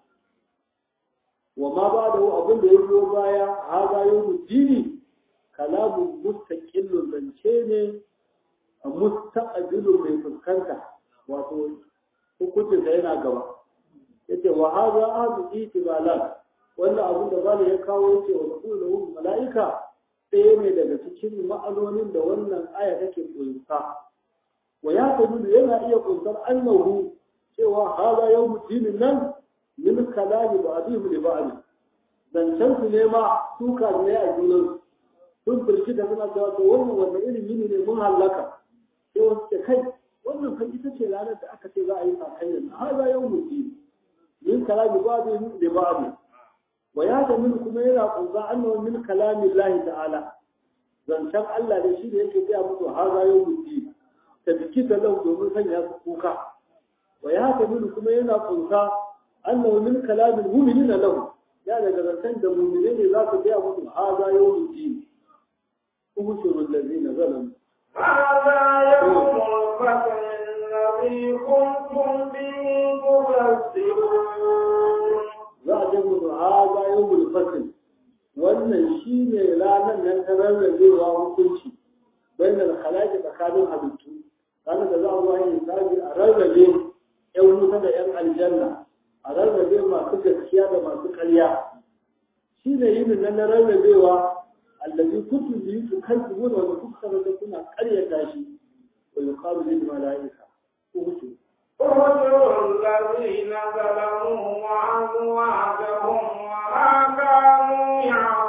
wa ma ba'dahu abin da yazo baya hada yawmu dini kalamu mustaqillun zance ne a mustaqbilun mai fuskanta wato hukuncin da yana gaba yace wa hada ahadu itibalat wannan abin da bala ya kawo yace wa qulu mala'ika ɗaya ne daga cikin ma'anonin da wannan aya take kunsa wa ya tabu yana iya kunsar annahu cewa hada yawmu dinin nan min kalami ba'dihim li ba'd zancen su ne ma suka ne a junan sun firki da suna cewa to wannan wanda irin yini ne mun halaka sai wasu ce kai wannan fa ita ce ranar da aka ce za a yi sakayya hada yawmu din min kalami ba'dihim li ba'd wa ya da min kuma yana kunza annahu min kalamin Allah ta'ala zancen Allah da shi da yake gaya musu haza yau mutu ta biki da lau domin sanya su kuka wa ya da min kuma yana kunza annahu min kalamin mu'minin lahu ya daga zancen da mu'mine ne za su gaya musu haza yau mutu ubushurul ladina zalamu هذا يوم الفتح الذي كنتم به تكذبون za a jamu da haza yau mulfatin wannan shi ne ranar nan ta rarrabewa hukunci bayan da halaki tsakanin halittu ranar da za a zuwa yin sabi a rarrabe yan wuta da yan aljanna a rarrabe masu gaskiya da masu karya shi ne yin nan na rarrabewa allazi kuntum bihi tukadzibuna wa kuka da kuna karyata shi wa yuqalu lil malaika uhutu اهجروا الذين ظلموا وأزواجهم وما كانوا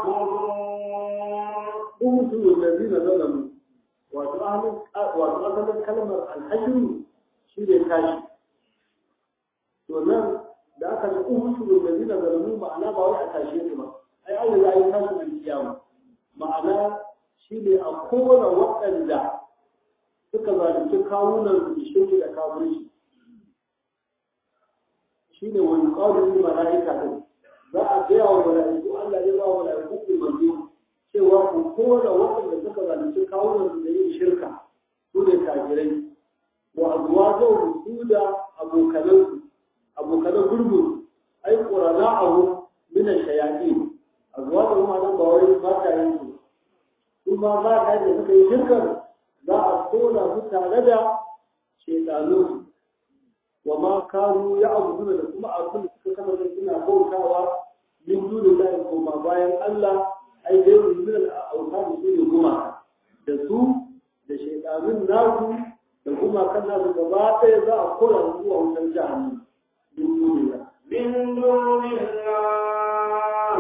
يعبدون uhutu allazina zalamu wato ahlin wato asalin kalmar alhajru shi ne tashi to nan da aka ce uhutu allazina zalamu ma'ana ba wai a tashe su ba ai Allah ya yi tashi da kiyama ma'ana shi ne a kowane waɗanda suka zalunci kawunan su shirki da kafirci shine wani ƙaunin mala'ika din za a gaya wa mala'iku Allah ya ba wa mala'iku umarni cewa ku kora waɗanda suka zalunci kawunan su da yin shirka su ne kafirai wa azwajahu su da abokanansu abokanan gurbin ai qurana ahu min ash-shayatin azwajahu ma nan ba wai mata yin su kuma mata da suka yi shirkar za a kora su tare da shaytanun wa ma kanu ya'buduna da kuma abin da suka kasance suna bautawa min dunillahi kuma bayan Allah ai dai min al-awtan su ne kuma da su da shaytanun nasu da kuma kan nasu gaba ɗaya za a kora su zuwa wutar jahannam min dunillahi من دون الله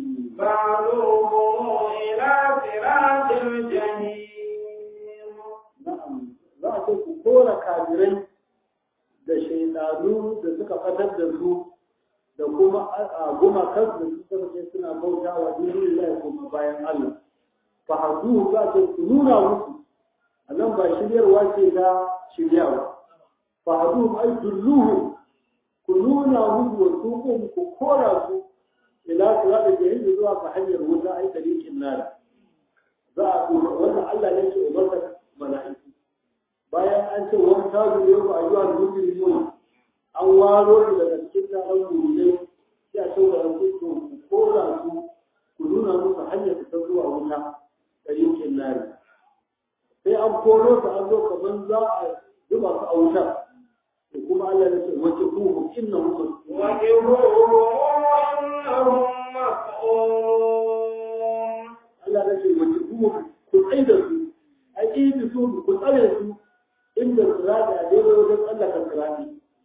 بعضهم إلى صراط الجحيم na'am za a ce ku kora kafirai da shaidanu da suka fatar da su da kuma a gumakan da su kasance suna bauta wa dinin Allah kuma bayan Allah fa hadu za ce ku nuna musu a nan ba shiryarwa ce ta shiryawa fa hadu ai dulluhu ku nuna musu wa tuqum ku kora su ila sirata jahil zuwa ga hanyar wuta ai tariqin nar za a kuma wannan Allah ne ke umarta mala'iku bayan an ce wani tazu ne ku ayyuwa da mutum an waro su daga cikin taron mulai sai a ce wa yanzu to ku kora su ku nuna musu hanyar ta zuwa wuta da yankin nari sai an koro su an zo kaman za a zuba su a wuta da kuma Allah ya ce wace kuhu inna hum وجهوهم إنهم مسؤولون Allah ya ce wace kuhu ku tsaida su a ƙibi su ku tsare su inda sirati a daidai wajen tsallaka sirati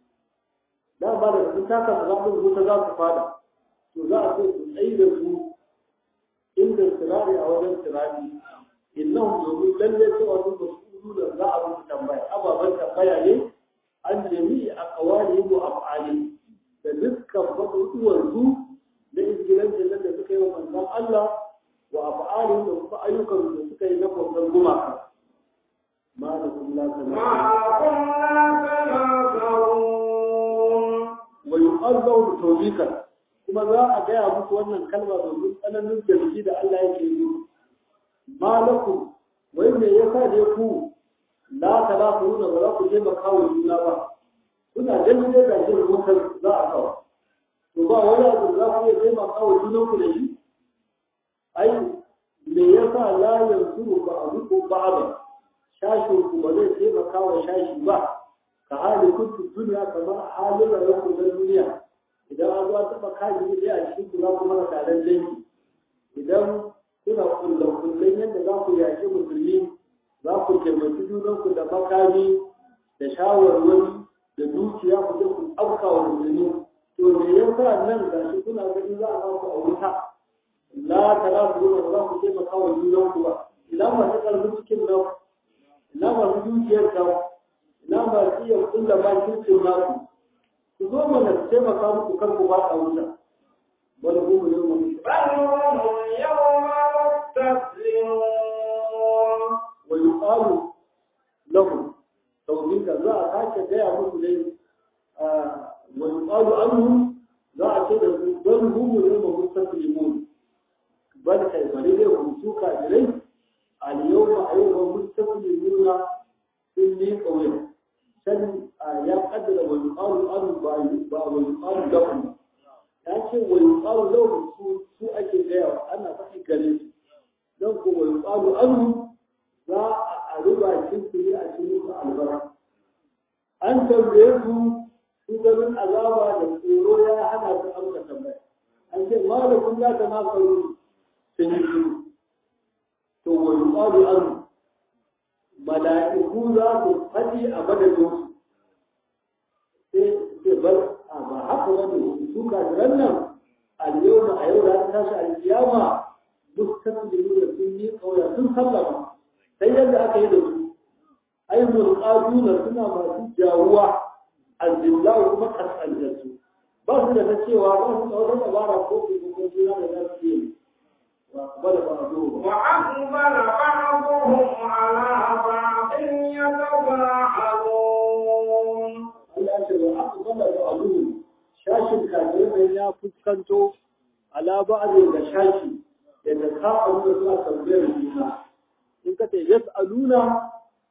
da ba da sun taka siratin wuta za su fada to za a ce su tsayi da su inda sirati a wajen sirati innahum domin lalle cewa su ba su da za a musu tambaya ababen tambaya ne an jami'i a kawali wa af'ali da dukkan faɗuɗuwar su da izgilancin nan da suka yi wa manzon Allah wa af'ali da kuma ayyukan da suka yi na kwamfan gumaka ma da kuma la ما كنا تناصرون wa yu'azzaw tawbikan kuma za a gaya musu wannan kalma domin tsananin zargi da Allah yake yi malakum wai me yasa da ku la talafuna ba za ku je makawo juna ba kuna ganin dai ga jin wutar za a kawo to ba wani abu za ku iya taimaka wa junan ku da shi ai me yasa la yanzuru ba a ruku ba ba shashin ku ba zai taimaka wa shashi ba ka hali kuntu duniya kamar halin rayuwar ku na duniya idan an zuwa taɓa kaji ne a cikin ku za ku mara taron dangi idan kuna kullum kullum yadda za ku yaƙi musulmi za ku taimaki junanku da makami da shawarwari da dukiya ku je ku afka wa musulmi to me yasa nan ga shi kuna gani za a ba ku a wuta la tara ku ba za ku taimaka wa junanku ba ina masu ƙarfin cikin nan ina masu dukiyar nan ina masu iya kulla bakin naku ku zo mana su taimaka muku kar ku ba a wuta wani kuma ne mu بل هم اليوم مستسلمون wa yuqalu lahum tawbika za a sake gaya musu dai wa yuqalu anhum za a ce da su bal hum yawma mustaslimun bal kai bari dai ku su kafirai al yawma ayyuha mustaslimuna sun ne kawai san ya kaddara wa yuqalu anhum ba ba wa yuqalu lahum ya ce wa yuqalu lahum su su ake gaya ana faɗi gare su don ko wa yuqalu anhum za a riba cikin ne a cikin su albarka an tambaye su su ganin azaba da tsoro ya hana su amsa tambaya an ce malakun za ta maka yi sun yi shiru to wa yuqalu an mala'iku za su faɗi a madadin su sai ce bar a ba haka wani su kafiran nan al-yawma a yau da ta tashi al-kiyama mustaslimuna sun yi kauya sun sallama sai yadda aka yi da su ai mulqaduna suna masu jawuwa albillahu kuma kasantattu ba su da ta cewa ba su da wata dabara ko ke ko juna da za su yi wa bala ba zo ba وأقبل بعضهم على بعض يتباعدون Allah ya ce wa aqbala ba'duhum shashin kafirai ya fuskanto ala ba'd ga shashi da ka abu da suna tambayar juna in ka ce yas'aluna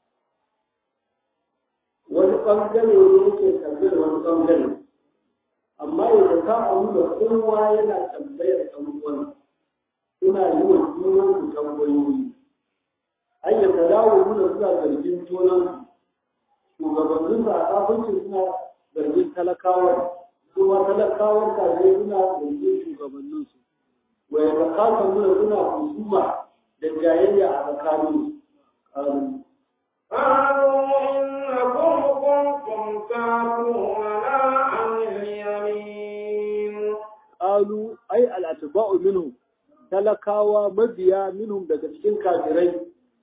wani bangare ne yake tambayar wani bangare amma idan ka abu da kowa yana tambayar ɗan uwan suna yi wa junan su tambayoyi ayyuka dawo nuna suna zargin junan shugabannin da a kafin suna zargin talakawa kuma talakawan kaje suna zargin shugabanninsu wai da kasa nuna suna husuma da jayayya a tsakanin قالوا إنكم كنتم تأتوننا عن اليمين qalu ai al-atba'u minhum talakawa mabiya minhum daga cikin kafirai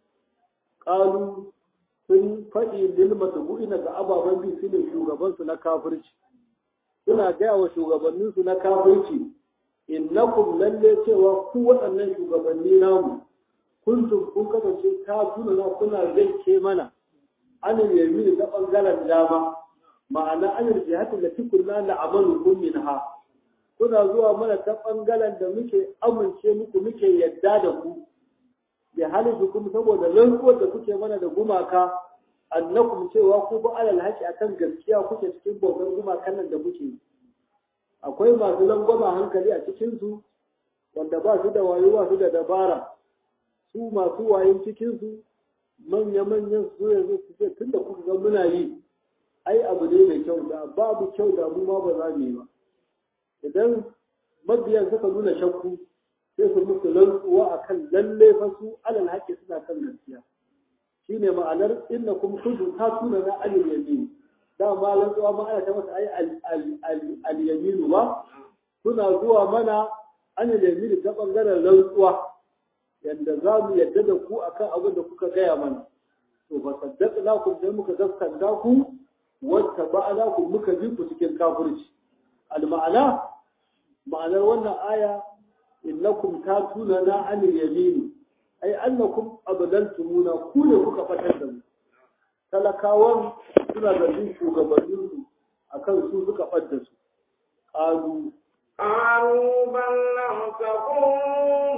qalu sun faɗi lil matbu'ina ga ababen bi su ne shugabansu na kafirci suna gaya wa shugabanninsu na kafirci innakum lalle cewa ku waɗannan shugabanni namu kuntum kun kasance ta tuna na kuna zance mana anil yamin ta bangaren dama ma'ana anil jihati lati kunna na'amalu kum minha kuna zuwa mana ta bangaren da muke amince muku muke yadda da ku bi halifukum saboda rantsuwar da kuke mana da gumaka annakum cewa ku ba alal haqi akan gaskiya kuke cikin bautar gumakan nan da kuke yi akwai masu langwama hankali a cikinsu wanda ba su da wayo ba su da dabara su masu wayin cikinsu manya-manyan su yanzu su ce tun da kuka ga muna yi ai abu ne mai kyau da babu kyau da mu ma ba za mu yi ba idan mabiyan suka nuna shakku sai su musu rantsuwa akan lalle fa su alal haƙƙi suna kan gaskiya shine ma'anar inna kum kuntum tatuna na alil yamin dama rantsuwa ma ana ta masa ai al-yaminu ba suna zuwa mana an yaminu ta bangaren rantsuwa yadda za mu yadda da ku akan abin da kuka gaya mana to ba saddaqna ku sai muka gaskanta ku wata ba'ala ku muka bi ku cikin kafirci al-ma'ana ma'anar wannan aya innakum tatuna na an yamin ai annakum abadaltumuna ku ne kuka fatar da mu talakawan suna zargin shugabanninsu a kan su suka ɓadda su ƙalu قالوا بل لم تكونوا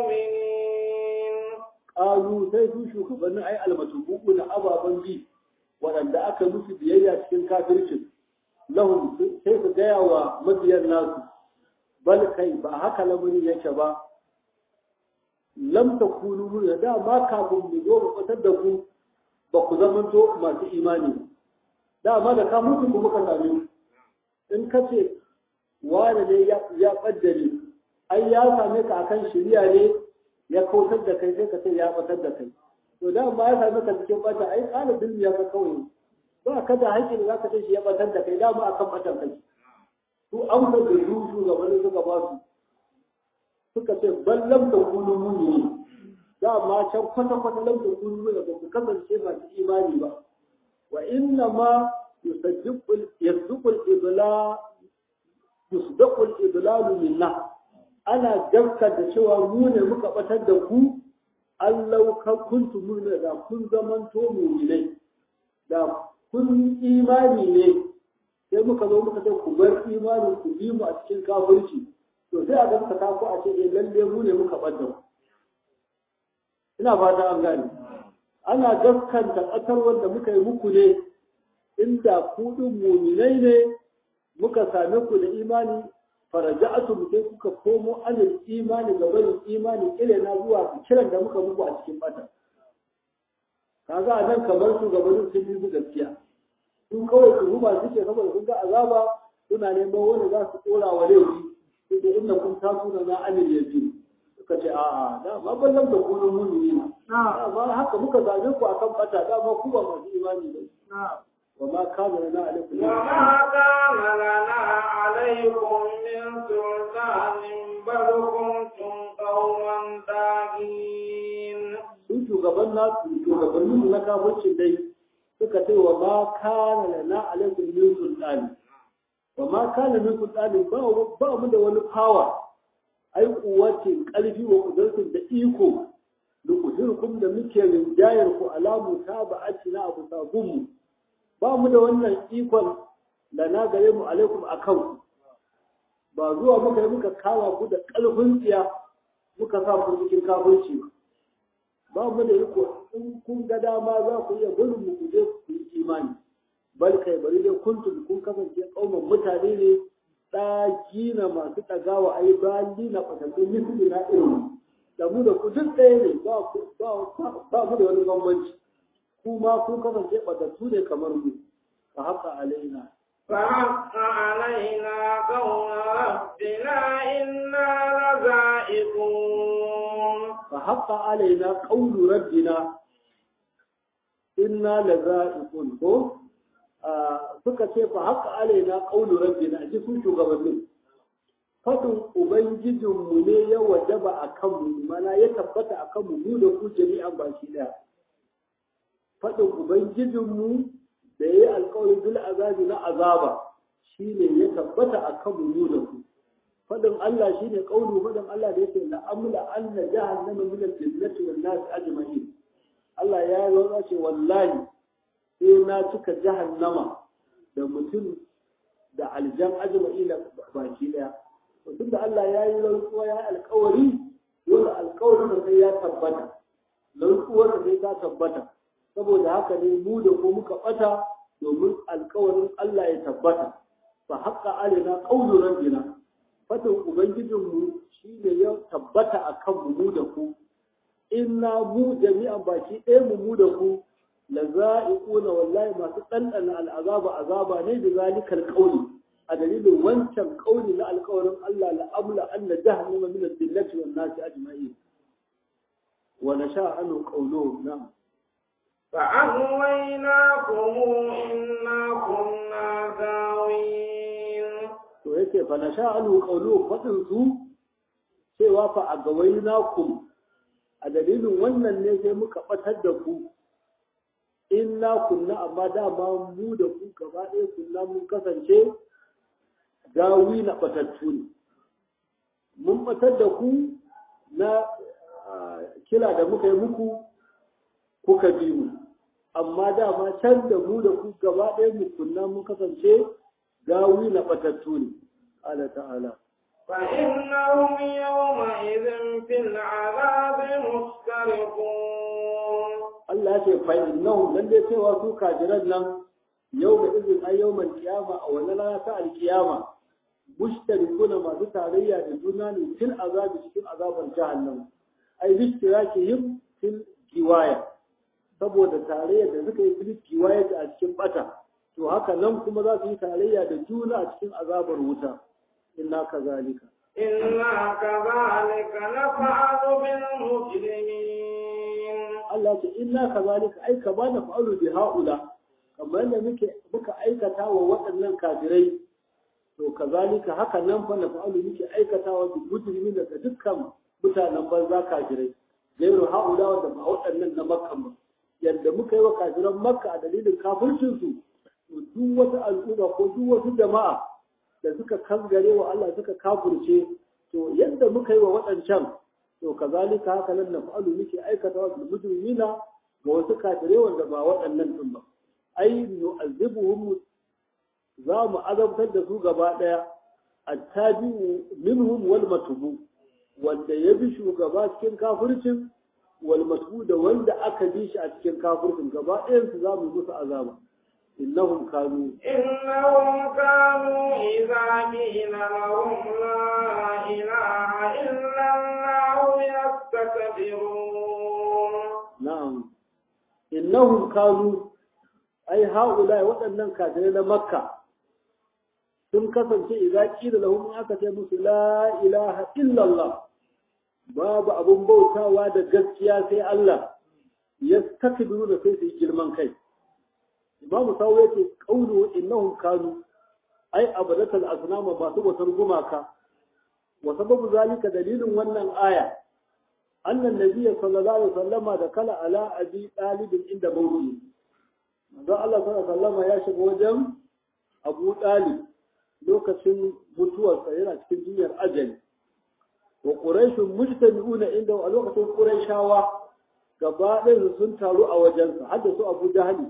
مؤمنين ƙalu sai su shugabannin ai almatubuku na ababen bi waɗanda aka musu biyayya cikin kafircin lahum sai su gaya wa mabiyan nasu bal kai ba haka lamarin yake ba lam takunu mu da ma kafin mu zo mu fitar da ku ba ku zamanto masu imani ba dama da ka mutu kuma ka same in ka ce wani ne ya ɓaddare ai ya same ka akan shirya ne ya kautar da kai sai ka ce ya ɓatar da kai to da ma ya same ka cikin ɓata ai ɗalibin ya ka kawai ba ka da haƙƙi da za ka ce shi ya ɓatar da kai dama akan ɓatar kai su amsa da su shugabannin suka ba su suka ce ban lamta kunu muni dama can kwata-kwata lamta kunu muni ba ku kasance masu imani ba wa inna ma yasduqu al-idla yusdaqu al-idlalu minna ana gaskata cewa mu ne muka batar da ku Allah ka kuntu mu'mina da kun zamanto mu'minai da kun imani ne sai muka zo muka ce ku bar imanin ku bi mu a cikin kafirci to sai a gaskata ku a ce eh lalle mu ne muka bar da ku ina fata an gane ana gaskanta ƙasar wanda muka yi muku ne inda ku ɗin muminai ne muka same ku da imani faraja'atu sai kuka komo anil imani ga barin imani ile na zuwa kiran da muka muku a cikin bata kaga a nan kamar shugabannin sun yi su gaskiya sun kawai su ruba suke saboda sun ga azaba suna neman wani za su tsora wa laifi sai da inda kun taso na anil yaji suka ce a'a da ma ballan da kullum mumini na ma haka muka zabe ku akan bata da ma ku ba masu imani ba وما كان لنا عليكم وما كان لنا عليكم من سلطان بل كنتم قوما طاغين sun shugaban nasu shugabannin su na kafircin dai suka ce wa ma kana lana alaikum min sultani wa ma kana min sultani ba ba mu da wani power ai kuwace karfi wa kudarsun da iko da kudirkum da muke rinjayar ku alamu ta ba'ati na abu sabunmu ba mu da wannan ikon da na gare mu alaikum a kan ba zuwa muka yi muka kama ku da ƙarfin tsiya muka sa ku cikin kafirci ba ba mu da iko in kun ga dama za ku iya gurin mu ku je ku yi imani bal kai bari dai kuntum kun kasance kauman mutane ne ɗagina masu ɗagawa ai bayi na fatattu misali na irin da mu da ku duk ɗaya ne ba mu da wani bambanci kuma kun kasance fatattu ne kamar mu fa haka alaina فحق علينا قول ربنا إنا لذائقون فحق علينا قول ربنا إنا لذائقون ko suka ce fa haka alaina qawlu rabbina ji sun shugabannin fadin ubangijinmu ne ya wajaba a kanmu mana ya tabbata a kanmu mu da ku jami'an baki daya fadin ubangijinmu da ya yi alkawarin bil azabi na azaba shine ya tabbata a kanmu mu da ku fadin Allah shine qawlu fadin Allah da yake la amla anna jahannama min al-jannati wan nas ajma'in Allah ya yi ce wallahi sai na cika jahannama da mutum da aljan ajma'ina baki daya to da Allah ya yi rantsuwa ya yi alkawari dole alkawarin da sai ya tabbata rantsuwar da sai ta tabbata saboda haka ne mu da ku muka bata domin alkawarin Allah ya tabbata fa haqqa alaina qawlu rabbina fatan ubangijinmu shine ya tabbata akan mu da ku inna mu jami'an baki ɗaya mu mu da ku la za'iquna wallahi masu ɗanɗana al'azaba azaba ne da zalikal qawli a dalilin wancan qawli na alƙawarin Allah la amla anna jahannama min al-dillati wan nasi ajma'in wa nasha anu qawluhu na'am فأغويناكم إنا كنا غاوين to yake fa nasha anu qawluhu fadin su cewa fa agawainakum a dalilin wannan ne sai muka batar da ku inna kunna amma dama mu da ku gaba ɗaya kunna mun kasance gawi na batattu ne mun batar da ku na kila da muka yi muku kuka bi mu amma dama can da mu da ku gaba ɗaya mu kunna mun kasance gawi na batattu ne ala ta'ala فإنهم يومئذ في العذاب مشتركون Allah ya ce fa innahum dan dai cewa su kajiran nan yau da izin ay yawmal qiyama a wannan rana ta alkiyama mushtarikuna masu tarayya da juna ne fil azabi cikin azabar jahannam ai bishtirakihim fil giwaya saboda tarayya da suka yi fil giwaya a cikin bata to haka nan kuma za su yi tarayya da juna a cikin azabar wuta inna kazalika إنا كذلك نفعل بالمجرمين Allah ce inna kazalika ai kama na fa'alu bi haula kamar yadda muke muka aikata wa waɗannan kafirai to kazalika haka nan fa na fa'alu muke aikatawa bi mujrimin da dukkan mutanen banza kafirai gairu haula wanda ba waɗannan na makka ba yadda muka yi wa kafiran makka a dalilin kafircin su to duk wata al'umma ko duk wasu jama'a da suka kangare wa Allah suka kafirce to yadda muka yi wa waɗancan to kazalika haka nan na fa'alu muke aikata wa mujrimina ga wasu kafirai wanda ba waɗannan din ba ai nu'azzibuhum za mu azabtar da su gaba ɗaya attabi'u minhum wal matubu wanda ya bi shugaba cikin kafircin wal matubu da wanda aka bi shi a cikin kafircin gaba ɗayan su za mu musu azaba innahum kanu إنهم كانوا إذا قيل لهم لا إله إلا الله يستكبرون na'am innahum kanu ai haula waɗannan kafirai na makka sun kasance idza qila lahum aka ce musu la ilaha illallah babu abun bautawa da gaskiya sai Allah yastakbiru da sai su yi girman kai imamu sawo yake qawlu innahum kanu ai abadatul asnama masu bautar gumaka wa sababu zalika dalilin wannan aya annan nabiyyi sallallahu alaihi wasallama da kala ala abi talibin inda mawdu'i manzo Allah sallallahu alaihi wasallama ya shiga wajen Abu Talib lokacin mutuwarsa yana cikin jinyar ajali wa quraishun mujtami'una inda a lokacin quraishawa gaba ɗaya sun taru a wajensa har da su Abu Jahali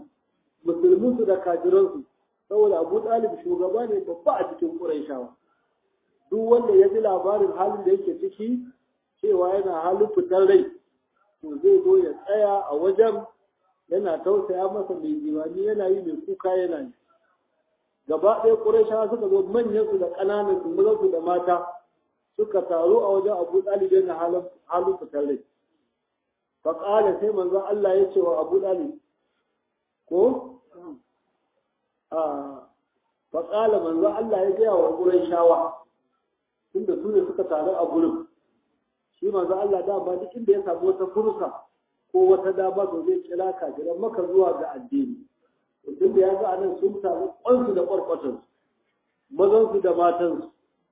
musulmin su da kafiransu saboda Abu Talib shugaba ne babba a cikin quraishawa duk wanda ya ji labarin halin da yake ciki cewa yana halin fitar rai to zai zo ya tsaya a wajen yana tausaya masa mai jiwani yana yi mai kuka yana yi gaba ɗaya ƙurashawa suka zo manyansu da ƙananan su mazansu da mata suka taru a wajen abu ɗalib yana halin fitar rai faƙala sai manzon Allah ya ce wa abu ɗalib ko faƙala manzon Allah ya gaya wa ƙurashawa tunda su ne suka taru a gurin shi manzon Allah dama duk inda ya samu wata fursa ko wata dama to zai kira kafiran maka zuwa ga addini tun da ya ga anan sun samu kwansu da kwarkwatansu mazansu da matansu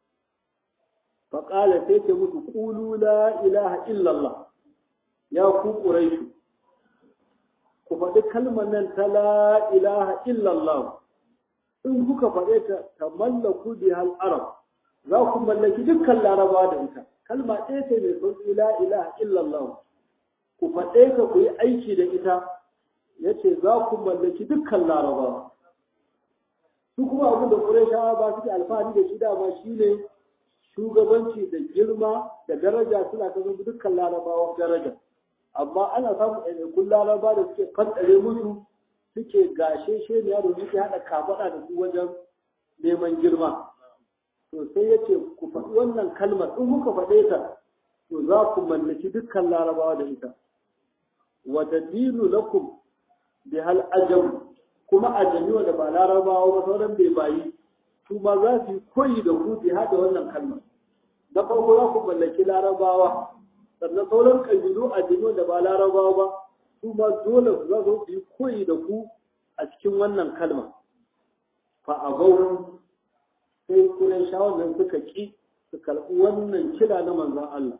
faƙala sai ce musu ƙulu la ilaha illallah ya ku ƙuraishu ku faɗi kalmar nan ta la ilaha illallah in kuka faɗe ta ta mallaku bi hal arab za ku mallaki dukkan laraba da ita kalma ɗaya ce mai sauƙi la ilaha illallah ku faɗe ka ku yi aiki da ita ya ce za ku mallaki dukkan larabawa su kuma abin da ƙurashawa ba suke alfahari da shi dama shi ne shugabanci da girma da daraja suna ta zama dukkan larabawa daraja amma ana samun ɗaiɗaikun laraba da suke fanɗare musu suke gashe sheniya da suke haɗa kafaɗa da su wajen neman girma to sai ya ce ku faɗi wannan kalmar in kuka faɗe ta to za ku mallaki dukkan larabawa da ita wa tadinu lakum bi hal ajam kuma ajami wanda ba larabawa ba sauran bai bayi su ma za su yi koyi da ku bi hada wannan kalmar na farko za ku mallaki larabawa sannan sauran kabilu ajami wanda ba larabawa ba su ma dole su za su yi koyi da ku a cikin wannan kalma fa abau sai kuren shawar nan suka ki su karɓi wannan kira na manzon Allah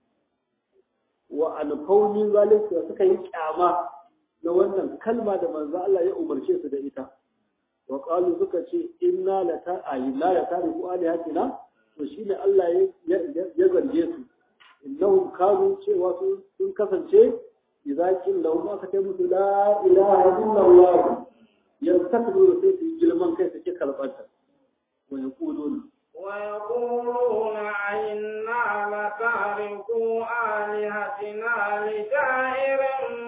wa alfaunin zalunci suka yi kyama na wannan kalma da manzo Allah ya umarce su da ita wa qalu suka ce inna la ta'ayna la ta'rifu alihatina to shine Allah ya ya zarge su innahum kanu cewa sun kasance idza kin lahum aka ce musu la ilaha illallah yastakbiru sai su girman kai suke kalbanta wa yaquluna ويقولون إنا لتاركو آلهتنا لشاعر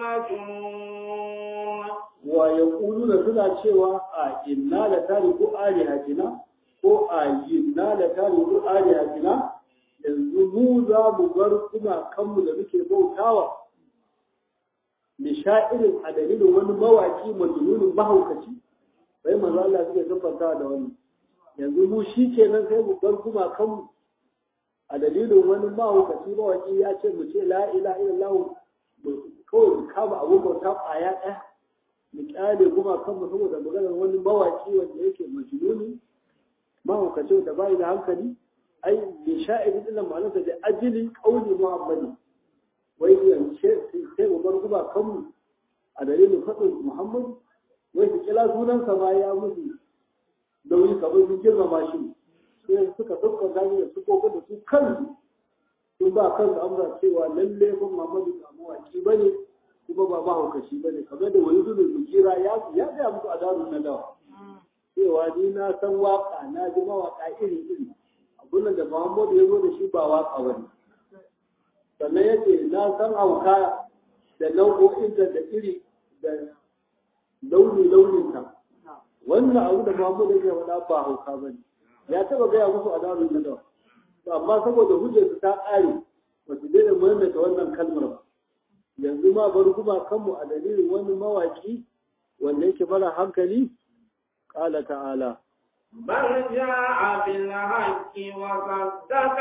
مجنون ويقولون suna cewa a inna la tariku alihatina ko a inna la tariku alihatina yanzu mu za mu bar kuma kanmu da muke bautawa da sha'irin a dalilin wani mawaki majnunin mahaukaci sai manzo Allah suke siffanta da wani yanzu mu shi kenan sai mu bar kuma kanmu a dalilin wani mahaukaci mawaki ya ce mu ce la ila illallah kawai mu kama abun bauta ƙwaya ɗaya mu kyale kuma kanmu saboda maganar wani mawaki wanda yake majnuni mahaukaci da bai da hankali ai bi sha'iri din ma'anarsa da ajili qauli muhammadi wai yance sai mu bar kuma kanmu a dalilin faɗin muhammadu wai su kila sunansa ma ya musu nauyi kamar sun girmama shi sai suka dukkan gani da su koko da su kansu sun ba kansu amsa cewa lalle kun Muhammadu ba mawaki ba ne kuma ba mahaukaci ba ne kamar da wani zubin zukira ya ya gaya musu a darun na dawa cewa ni na san waka na ji mawaka iri iri abun da Muhammadu ya zo da shi ba waka ba ne sannan ya ce na san hauka da nau'o'in da iri da launi-launinta wannan abu da Muhammadu ya faɗa ba hauka ba ne ya taɓa gaya musu a darun na dawa amma saboda hujjarsu ta ƙare ba su daina maimaita wannan kalmar ba yanzu ma bar kuma kanmu a dalilin wani mawaki wanda yake mara hankali ƙala ta'ala بل جاء بالحق وصدق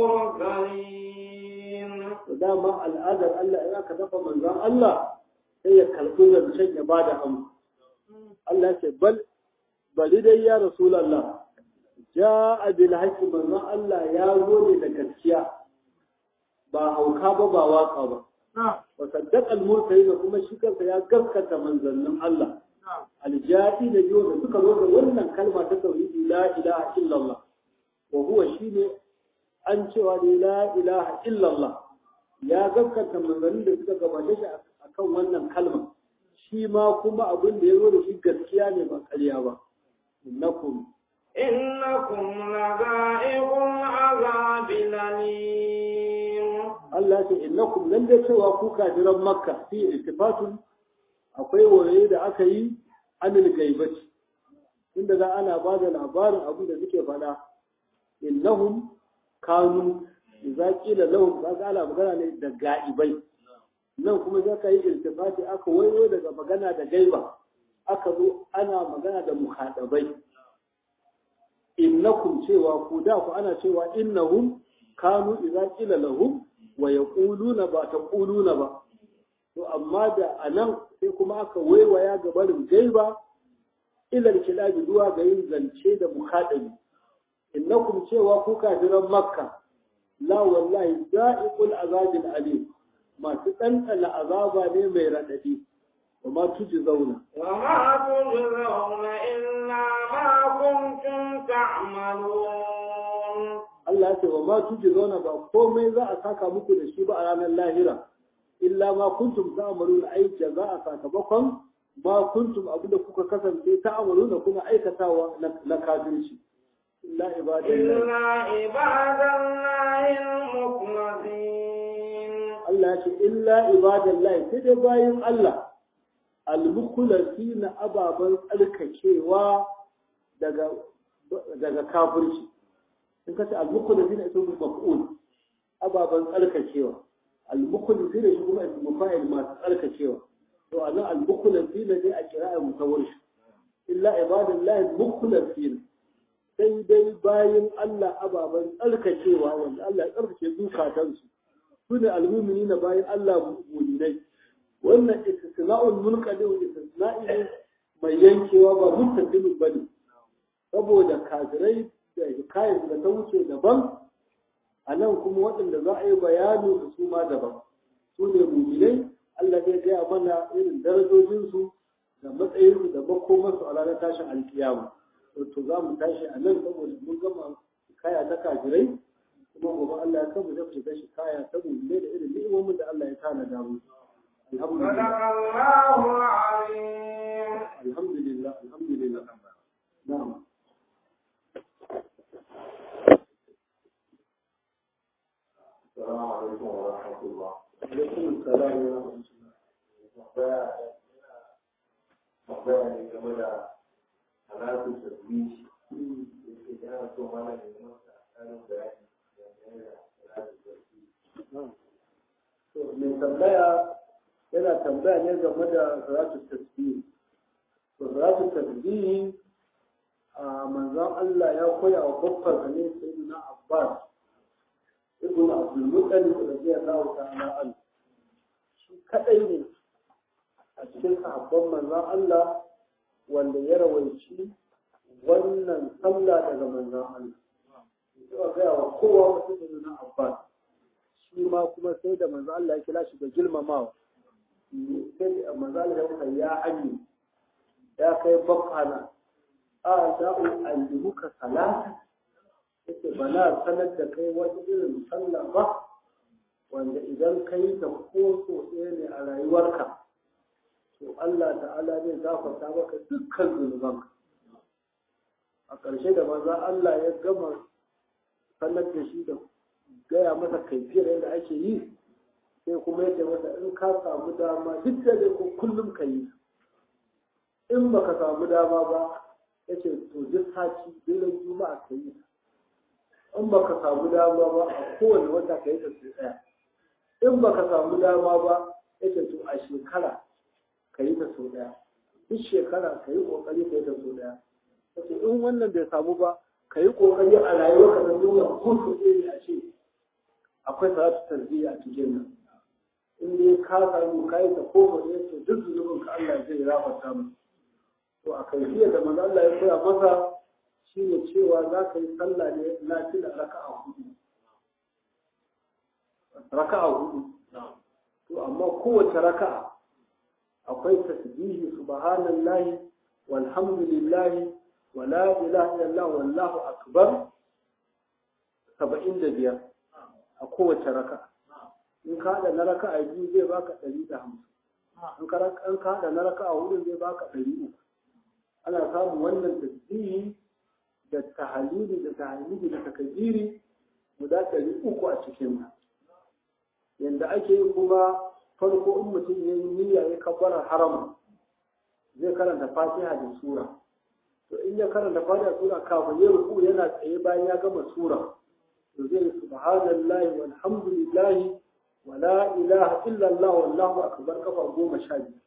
المرسلين dama al'adar Allah in aka dafa manzon Allah sai ya karɓi zancen ya bada amsa Allah ce bal bari dai ya Rasulallah ja'a bil haqqi manzon Allah ya zo ne da gaskiya ba hauka ba ba waka ba wa saddaqa al mursalin kuma shi kansa ya gaskata manzannin Allah aljati da biyo da suka zo da wannan kalma ta tauhidi la ilaha illallah wa huwa shine an cewa ne la ilaha illallah ya gaskata manzannin da suka gabace shi akan wannan kalma shi ma kuma abin da ya zo da shi gaskiya ne ba ƙarya ba innakum إنكم لذائق العذاب الأليم Allah ce innakum nan da cewa ku kafiran makka fi iltifatun akwai waye da aka yi anil gaibati inda za ana ba da labarin abin da suke faɗa innahum kanu idza qila lahum kaga ana magana ne da ga'ibai nan kuma za ka yi iltifati aka wayo daga magana da gaiba aka zo ana magana da muhadabai innakum cewa ku da ku ana cewa innahum kanu idza qila lahum wa yaquluna ba taquluna ba to amma da anan sai kuma aka waiwaya ga barin gaiba ilal kilabi zuwa ga yin zance da muhadabi innakum cewa ku kafiran makka la wallahi za'iqul azabil alim masu ɗanɗana azaba ne mai raɗaɗi wa ma tuji zauna وما تجزون إلا ما كنتم تعملون Allah ya ce wa ma tuji zauna ba komai za a saka muku da shi ba a ranar lahira illa ma kuntum ta'maluna ai jaza'a sakamakon ma kuntum abin da kuka kasance ta'maluna kuma aikatawa na kafirci illa ibadallahi إلا عباد الله المخلصين Allah ya ce illa ibadallahi sai dai bayan Allah almukulasi na ababen tsarkakewa daga daga kafirci in ka ce almukulasi na isa maf'ul ababen tsarkakewa almukulasi da shi kuma isa mafa'il masu tsarkakewa to anan almukulasi na dai a kira'a mutawar shi illa ibadallahi almukulasi sai dai bayan Allah ababen tsarkakewa wanda Allah ya tsarkake zukatansu su ne almumini na bayan Allah muminai wannan istisna'ul munqadi wa istisna'i ne mai yankewa ba muttasimin bane saboda kafirai da hikayar da ta wuce daban a nan kuma waɗanda za a yi bayani da su ma daban su ne muminai Allah zai gaya mana irin darajojinsu da matsayinsu da makomarsu a ranar tashin alkiyama to za mu tashi a nan saboda mun gama kaya ta kafirai kuma gobe Allah ya kamu da fita shi kaya ta mummune da irin ni'imomin da Allah ya tana da mu صدق الله العظيم alhamdulillah alhamdulillah na'am السلام عليكم ورحمة الله alaikum assalam wa rahmatullah tambaya ne game da halatu tasbih yake yana so mana ne masa tsarin bayani dangane da halatu tasbih na'am to mai tambaya yana tambaya ne game da salatu tasbih to salatu tasbih a manzon Allah ya koya wa babbar ne sayyidina Abbas ibn Abdul Muttalib radiyallahu ta'ala anhu shi kadai ne a cikin sahabban manzon Allah wanda ya rawaici wannan sallah daga manzon Allah ya ga wa kowa mutum sayyidina Abbas shi ma kuma sai da manzo Allah ya kira shi da girmamawa sai manzo Allah ya kuma ya ami ya kai bakkana a da'u allimuka salata yake ba na sanar da kai wani irin sallah ba wanda idan ka yi ta ko so ɗaya ne a rayuwarka to Allah ta'ala zai gafarta maka dukkan zunubanka a ƙarshe da manzo Allah ya gama sanar da shi da gaya masa kaifiyar yadda ake yi sai kuma ya ce masa in ka samu dama duk da dai ko kullum ka yi in baka samu dama ba ya ce to duk sati dole juma'a ka yi in baka samu dama ba a kowane wata ka yi ta su ɗaya in baka samu dama ba ya ce to a shekara ka yi ta sau ɗaya duk shekara ka yi ƙoƙari ka yi ta sau ɗaya ya ce in wannan bai samu ba ka yi ƙoƙari a rayuwarka na duniya ko sau ɗaya ne a ce akwai salatu tarbiyya a cikin nan in dai ka samu kai ta ko ba to duk zunubin ka Allah zai rafarta mu to a kaifiyar da manzo Allah ya koya masa shine cewa za ka yi sallah ne nafila raka'a hudu raka'a hudu to amma kowace raka'a akwai tasbihi subhanallahi walhamdulillahi wala ilaha illallah wallahu akbar 75 a kowace raka in ka haɗa na raka a biyu zai baka ɗari da hamsin in ka haɗa na raka a hudu zai baka ɗari uku ana samun wannan tasbihi da tahalili da tahalili da takabiri guda ɗari uku a cikin yanda ake yi kuma farko in mutum ya yi niyya ya kabbarar harama zai karanta fatiha da sura to in ya karanta fatiha da sura kafin ya ruku yana tsaye bayan ya gama sura to zai yi subhanallahi walhamdulillahi wa la ilaha illallah wallahu akbar kafa goma sha biyu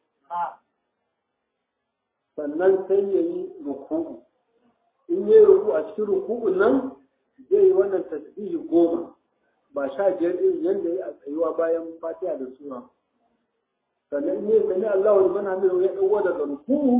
sannan sai ya yi ruku'u in ya yi ruku a cikin ruku'un nan zai yi wannan tasbihi goma ba sha biyar ɗin yadda ya a tsayuwa bayan fatiha da sura sannan in ya sami Allah wa liman hamidu ya ɗauko daga ruku'u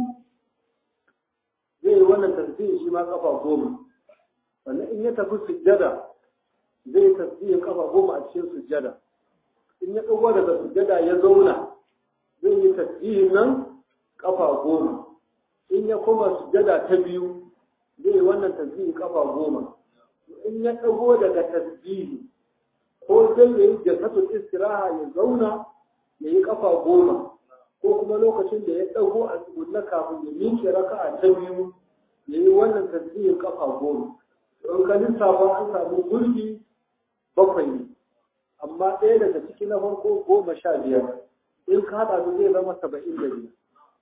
zai yi wannan tasbihi shi ma kafa goma sannan in ya tafi sujjada zai yi tasbihin kafa goma a cikin sujjada in ya ɗauko daga sujjada ya zauna zai yi tasbihin nan kafa goma in ya koma sujjada ta biyu zai yi wannan tasbihi kafa goma in ya ɗago daga tasbihi ko zai yi jasatul istiraha ya zauna ya yi kafa goma ko kuma lokacin da ya ɗago a tsugunna kafin ya miƙe raka'a ta biyu ya yi wannan tasbihin kafa goma don ka lissafa an samu gurbi bakwai ne amma ɗaya daga ciki na farko goma sha biyar in ka haɗa su zai zama saba'in da biyar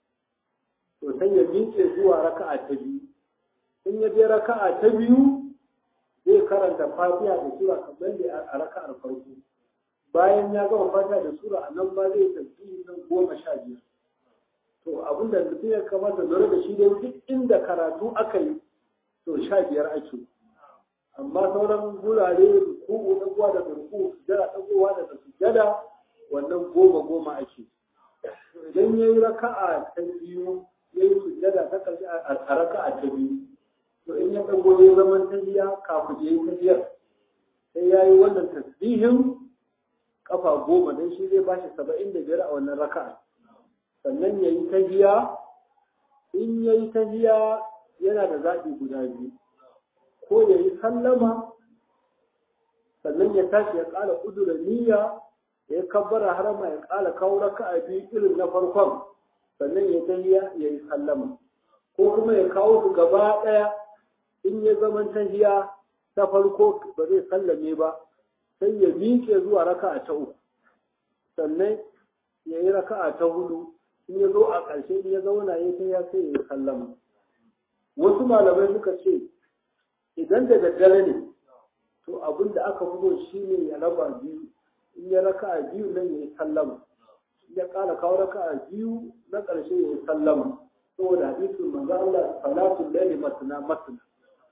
to sai ya miƙe zuwa raka'a ta biyu in ya je raka'a ta biyu zai karanta fatiha da sura kamar da a raka'ar farko bayan ya gama fatiha da sura a nan ba zai tafi nan goma sha biyar to abinda mutum ya kamata lura da shi dai duk inda karatu aka yi to sha biyar ake amma sauran gurare ruku'u ɗagowa daga ruku'u sujada ɗagowa daga sujada wannan goma goma ake idan ya yi raka'a ta biyu ya yi sujada ta ƙarshe a raka'a ta biyu to in ya ɗago ya zaman tahiya kafin ya yi tahiyar sai ya yi wannan tasbihin kafa goma don shi zai bashi saba'in da biyar a wannan raka'a sannan ya yi tahiya in ya yi tahiya yana da zaɓi guda biyu ko ya yi sallama sannan ya tashi ya ƙara ƙudura niyya ya kabbara harama ya ƙara kawo raka'a biyu irin na farkon sannan ya tahiya ya yi sallama ko kuma ya kawo su gaba ɗaya in ya zaman tahiya ta farko ba zai sallame ba sai ya miƙe zuwa raka'a ta uku sannan ya yi raka'a ta hudu in ya zo a ƙarshe in ya zauna ya tahiya sai ya yi sallama wasu malamai suka ce idan da daddare ne to abin da aka fito shi ne ya raba biyu in ya raka'a biyu nan ya yi sallama in ya ƙara kawo raka'a biyu na ƙarshe ya yi sallama saboda hadisin manzo Allah salatul layli matna matna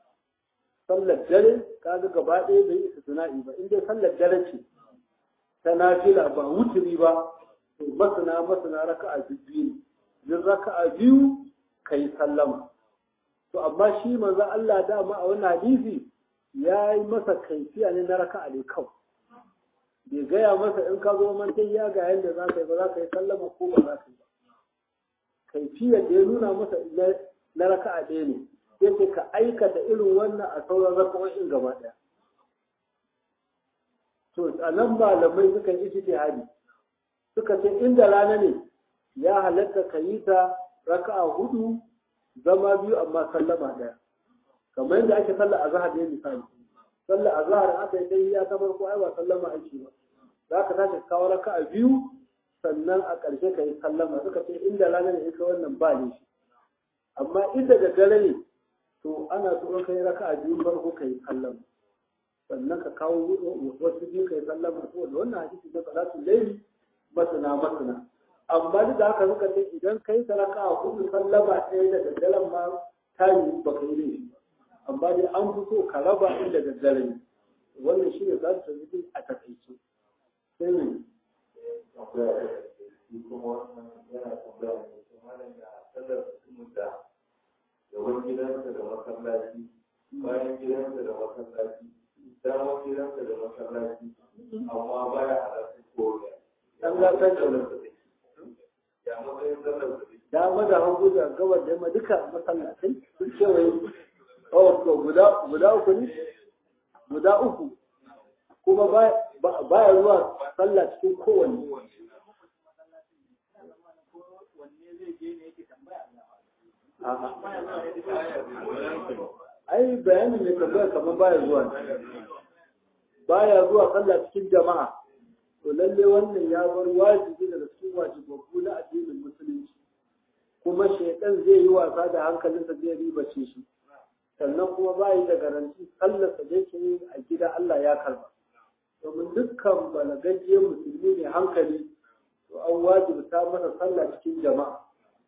sallar dare kaga gaba ɗaya bai isa suna'i ba in dai sallar dare ce ta nafila ba wuturi ba to masana masana raka'a biyu ne yin raka'a biyu kai sallama to amma shi manzo Allah dama a wannan hadisi ya yi masa kaifiya ne na raka'a ne kawai bai gaya masa in ka zo mantai ya ga yadda za ka yi ba za ka yi sallama ko ba za ka yi ba kaifiyar da ya nuna masa na raka'a ɗaya ne yake ka aikata irin wannan a sauran raka'o'in gaba ɗaya. To, a nan malamai suka yi ijtihadi suka ce inda rana ne ya halatta ka yi ta raka'a hudu zama biyu amma sallama ɗaya. Kamar yadda ake sallar azhar ne misali. Sallar azhar aka yi dai ya ta farko ai ba sallama ake ba. Za ka tashi kawo raka'a biyu sannan a ƙarshe ka yi sallama suka ce inda rana ne ita wannan ba ne shi. Amma inda da dare ne to ana so ka yi raka a biyu farko ka yi sallama sannan ka kawo wasu biyu ka yi sallama to da wannan hadisi na salatu laili masana masana amma duk da haka suka ce idan kai ta raka a hudu sallama ɗaya da daddaren ma ta yi ba ka yi laifi amma dai an fi so ka raba inda daddare ne wannan shi ne za su tafi a takaice sai ne kuma yana tambaya ne kuma da sallar mutumin da gaban gidansa da masallaci bayan gidansa da masallaci damar gidansa da masallaci amma baya halarta koriya dan gatan da ya matsayin sallar da take dama da hagu da gabar da yamma duka masallatai sun kewaye oh to guda guda uku ne guda uku kuma baya zuwa sallah cikin kowanne ai bayanin mai tambaya kamar baya zuwa baya zuwa sallah cikin jama'a to lalle wannan ya bar wajibi daga cikin wajibabbu na addinin musulunci kuma shaitan zai yi wasa da hankalinsa zai ribace shi sannan kuma bayi da garanti sallarsa da yake yi a gida Allah ya karba domin dukkan balagajiyar musulmi ne hankali to an wajibta masa sallah cikin jama'a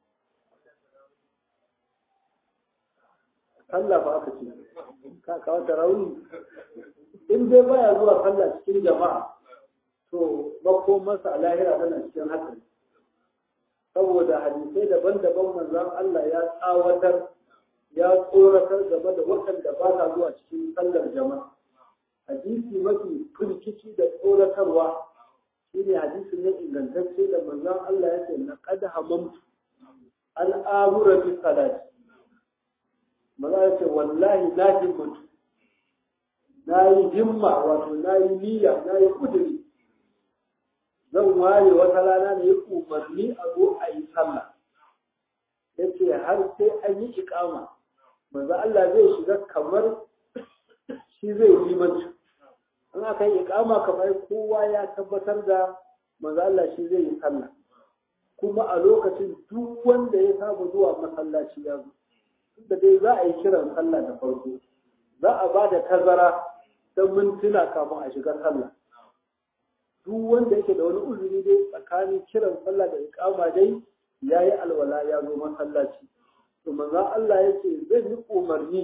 sallah ba aka ce ka kawo rauni in dai baya zuwa sallah cikin jama'a to makomarsa a lahira tana cikin hatsari saboda hadisai daban-daban manzon Allah ya tsawatar ya tsoratar game da waɗanda ba sa zuwa cikin sallar jama'a hadisi mafi firkici da tsoratarwa shine hadisi ne ingantacce da manzon Allah ya ce na qad hamamtu an amura fi salati maza ya ce wallahi na himmatu na yi himma wato na yi niyya na yi kuduri zan ware wata rana ne umarni a zo a yi sallah ya ce har sai an yi ikama manzo Allah zai shiga kamar shi zai yi limanci in aka yi ikama kamar kowa ya tabbatar da manzo Allah shi zai yi sallah kuma a lokacin duk wanda ya saba zuwa masallaci ya zo da dai za a yi kiran sallah da farko za a ba da tazara don mintuna kafin a shiga sallah duk wanda yake da wani uzuri dai tsakanin kiran sallah da ikama dai ya yi alwala ya zo masallaci to manzon Allah ya ce zai yi umarni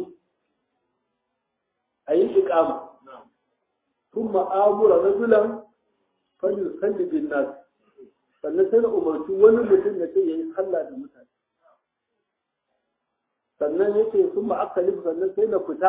a yi ikama tun ma'amura rajulan fayyu salli bin nas sannan sai na umarci wani mutum ya ce ya yi sallah da mutane sannan ya ce sun ma'akalif sannan sai na fita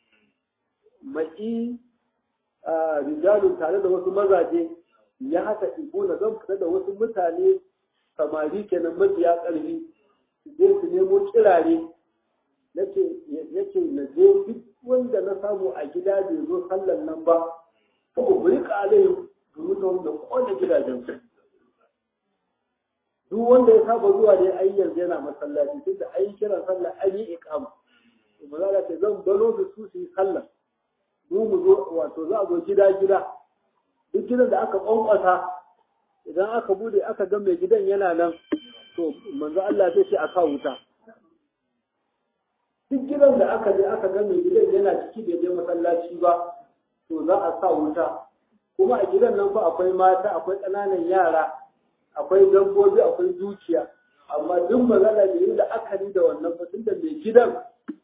ma'i rijalun tare da wasu mazaje ya haka na zan fita da wasu mutane samari kenan mafiya ƙarfi su je su nemo kirare yake na je duk wanda na samu a gida bai zo sallan nan ba ko buri kalai domin da kone gidajen su duk wanda ya saba zuwa ne ai yanzu yana masallaci tun da ai kiran sallah an yi iqama to maza ce zan balo su su yi sallah mu mu zo wato za a zo gida gida duk gidan da aka kwankwasa idan aka bude aka ga mai gidan yana nan to manzo Allah zai ce a kawo wuta duk gidan da aka je aka ga mai gidan yana ciki bai je masallaci ba to za a sa wuta kuma a gidan nan fa akwai mata akwai ƙananan yara akwai dabbobi akwai dukiya amma duk magana da yi da akari da wannan fa tunda mai gidan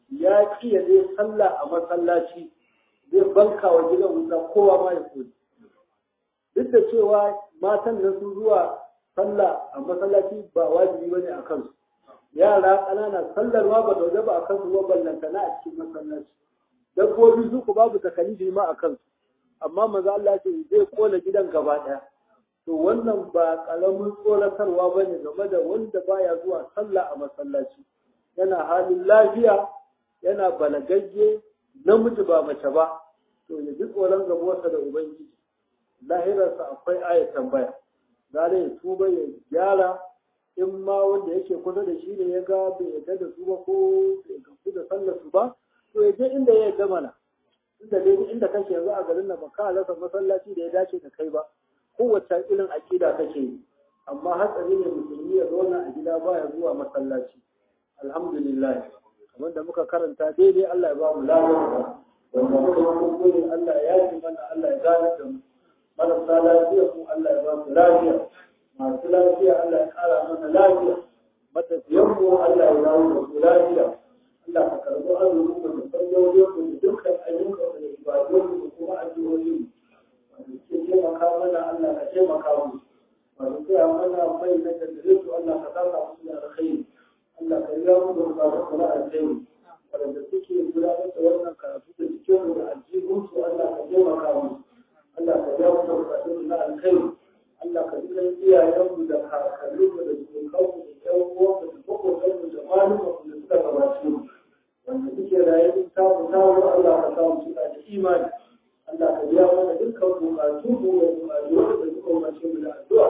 ya ki ya je sallah a masallaci zai banka wa gidan wuta kowa ma ya koyi duk da cewa matan nan sun zuwa sallah a masallaci ba wajibi bane a kansu yara ƙanana sallar ma ba da ba a kansu ba ballantana a cikin masallaci dabbobi su ku babu takalifi ma a kansu amma maza Allah ce zai kona gidan gaba ɗaya to wannan ba ƙaramin tsoratarwa ba ne game da wanda baya zuwa sallah a masallaci yana halin lafiya yana balagagge namiji ba mace ba to ya ji tsoron gabuwarsa da ubangiji lahirarsa akwai ayat tambaya zare ya tuba ya gyara in ma wanda yake kusa da shi ne ya ga bai yarda da su ba ko bai gamsu da sallar su ba to ya je inda ya yarda mana inda dai inda kake yanzu a garin nan ba ka rasa masallaci da ya dace da kai ba kowace irin aƙida kake yi amma hatsari ne musulmi ya zauna a gida baya zuwa masallaci alhamdulillah kamar da muka karanta daidai Allah ya ba mu lafiya wanda muka yi kuskure Allah ya yi mana Allah ya gane da mu marasa lafiya mu Allah ya ba mu lafiya masu lafiya Allah ya ƙara mana lafiya matafiyan mu Allah ya dawo da mu lafiya Allah ka karɓi azumin mu da sallolin mu da dukkan ayyukan da ibadun mu kuma addu'o'in mu wanda ke taimaka mana Allah ka taimaka mu wanda ke mana mai na jaddare su Allah ka saka musu da alkhairi Allah ka yi mu da bukatun mu na alkhairi wanda suke gudanar da wannan karatu da cikin mu da aljihun su Allah ka taimaka mu Allah ka biya mu da bukatun mu na alkhairi Allah ka ji iyayenmu da kakanninmu da sukanmu da ƴan uwanmu da maƙotanmu da malumanmu da suka gabace mu wanda suke raye in samu samu Allah ka samu suka da imani Allah ka biya mana dukkan bukatun mu da bukatu da suka umarce mu da addu'a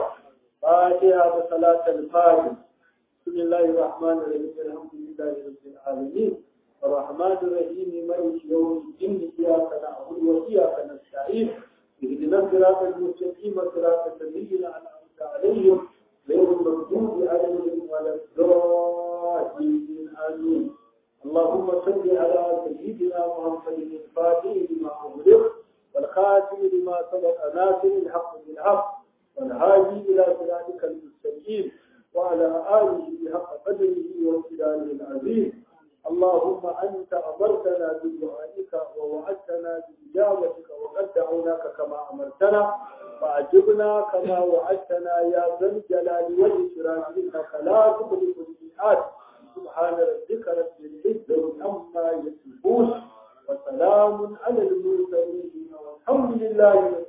fatiha da salatul fatih بسم الله الرحمن الرحيم الحمد لله رب العالمين الرحمن الرحيم مالك يوم الدين إياك نعبد وإياك نستعين اهدنا الصراط المستقيم صراط الذين أنعمت عليهم غير المغضوب عليهم ولا الضالين آمين اللهم صل على سيدنا محمد الفاتح لما أغلق والخاتم لما سبق ناصر الحق بالحق والهادي إلى صراطك المستقيم وعلى آله بحق قدره وامتدانه العظيم اللهم أنت أمرتنا بدعائك ووعدتنا بإجابتك وقد دعوناك كما أمرتنا فأجبنا كما وعدتنا يا ذا الجلال والإكرام إنك لا تخلف الميعاد سبحان ربك رب العزة عما يصفون وسلام على المرسلين والحمد لله